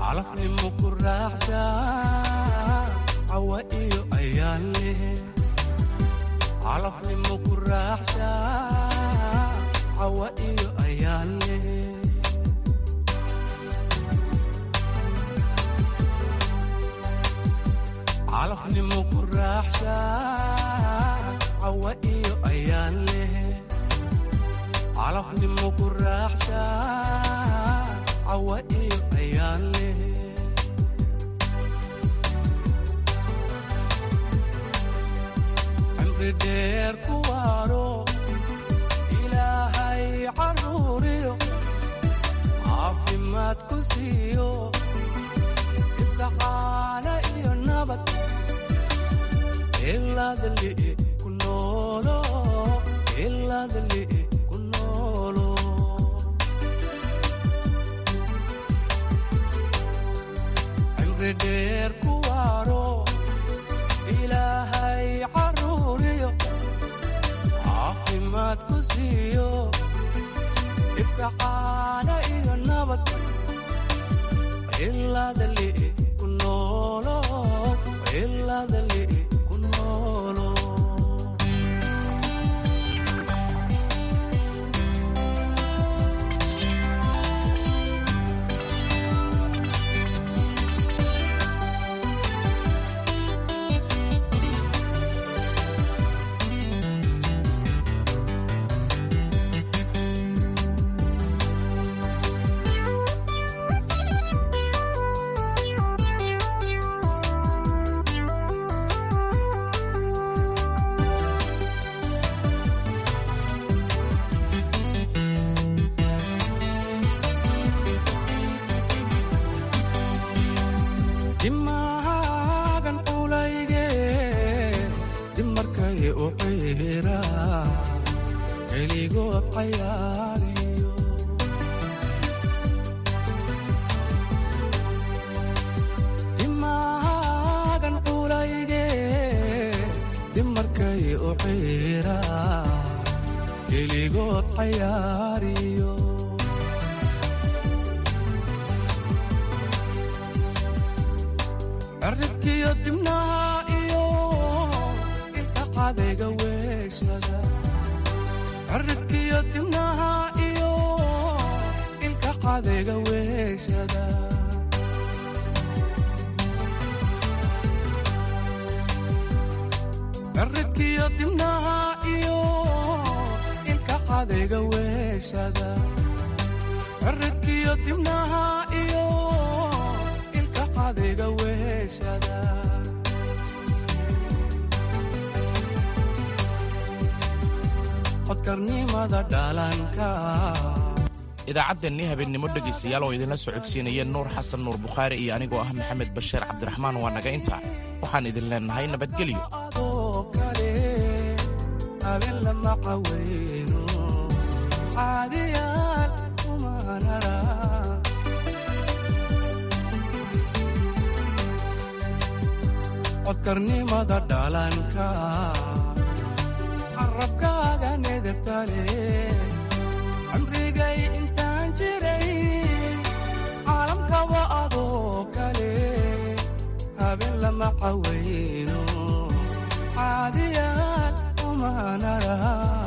calafnimo ku raaxsha cawa iyo ayaan leh calafnimo ku raaxsha cawa iyo ayaan leh calafnimo ku raaxsha cawa iyo ayaan leh calafnimo ku raaxsha cawa iyo ayaan leh cimri dheer ku waaro ilaahay caruuriyo caafimaad ku siiyo ibka caana iyo nabad ilaadali ku noolo ilaadali ku noolo cimri dheer ku waaro ilaahay caruuriyo caafimaad ku siiyo ibka caana iyo nabad ilaadali ku noolo ilaadali ku noolo dimaagan culayge dimarkay u ciira keligood cayaariyo dimaagan culayge dimarkay u ciira keligood cayaariyo cirribkiyo dibnaha iyo ilka cadayga weeshada cirribkiyo dibnaha iyo ilka cadayga weeshada cirribkiyo dibnaha iyo ilka cadayga weeshada cirribkiyo dibnaha iyo ilka cadayga weeshada codkarnimada dhalanka idaacaddeenii habeennimo dhegaystayaal oo idinla socodsiinayeen nuur xasan nuur bukhaari iyo anigoo ah maxamed bashiir cabdiraxmaan waa naga intaa waxaan idin leennahay nabadgelyo oo kale habeen lama caweyno caadiyaal umanara codkarnimada dhalanka carabkaaga nedebtale cimrigay intaan jiray caalamkaba adoo kale habeen lama caweyno caadiyaad umanara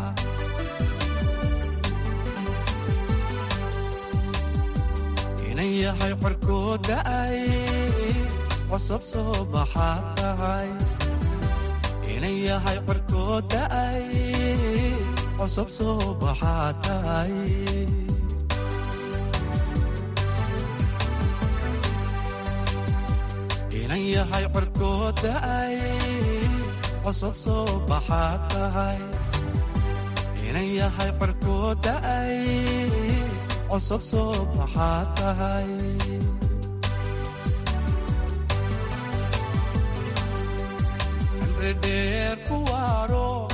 inan yahay qorkood da'ay cosab soo baxaad tahay inan yahay qorkood da'ay cosab soo baxaad tahay inan yahay qorkood da'ay cosab soo baxaad tahay inan yahay qorkood da'ay cosab soo baxaad tahay cimri dheer ku waaro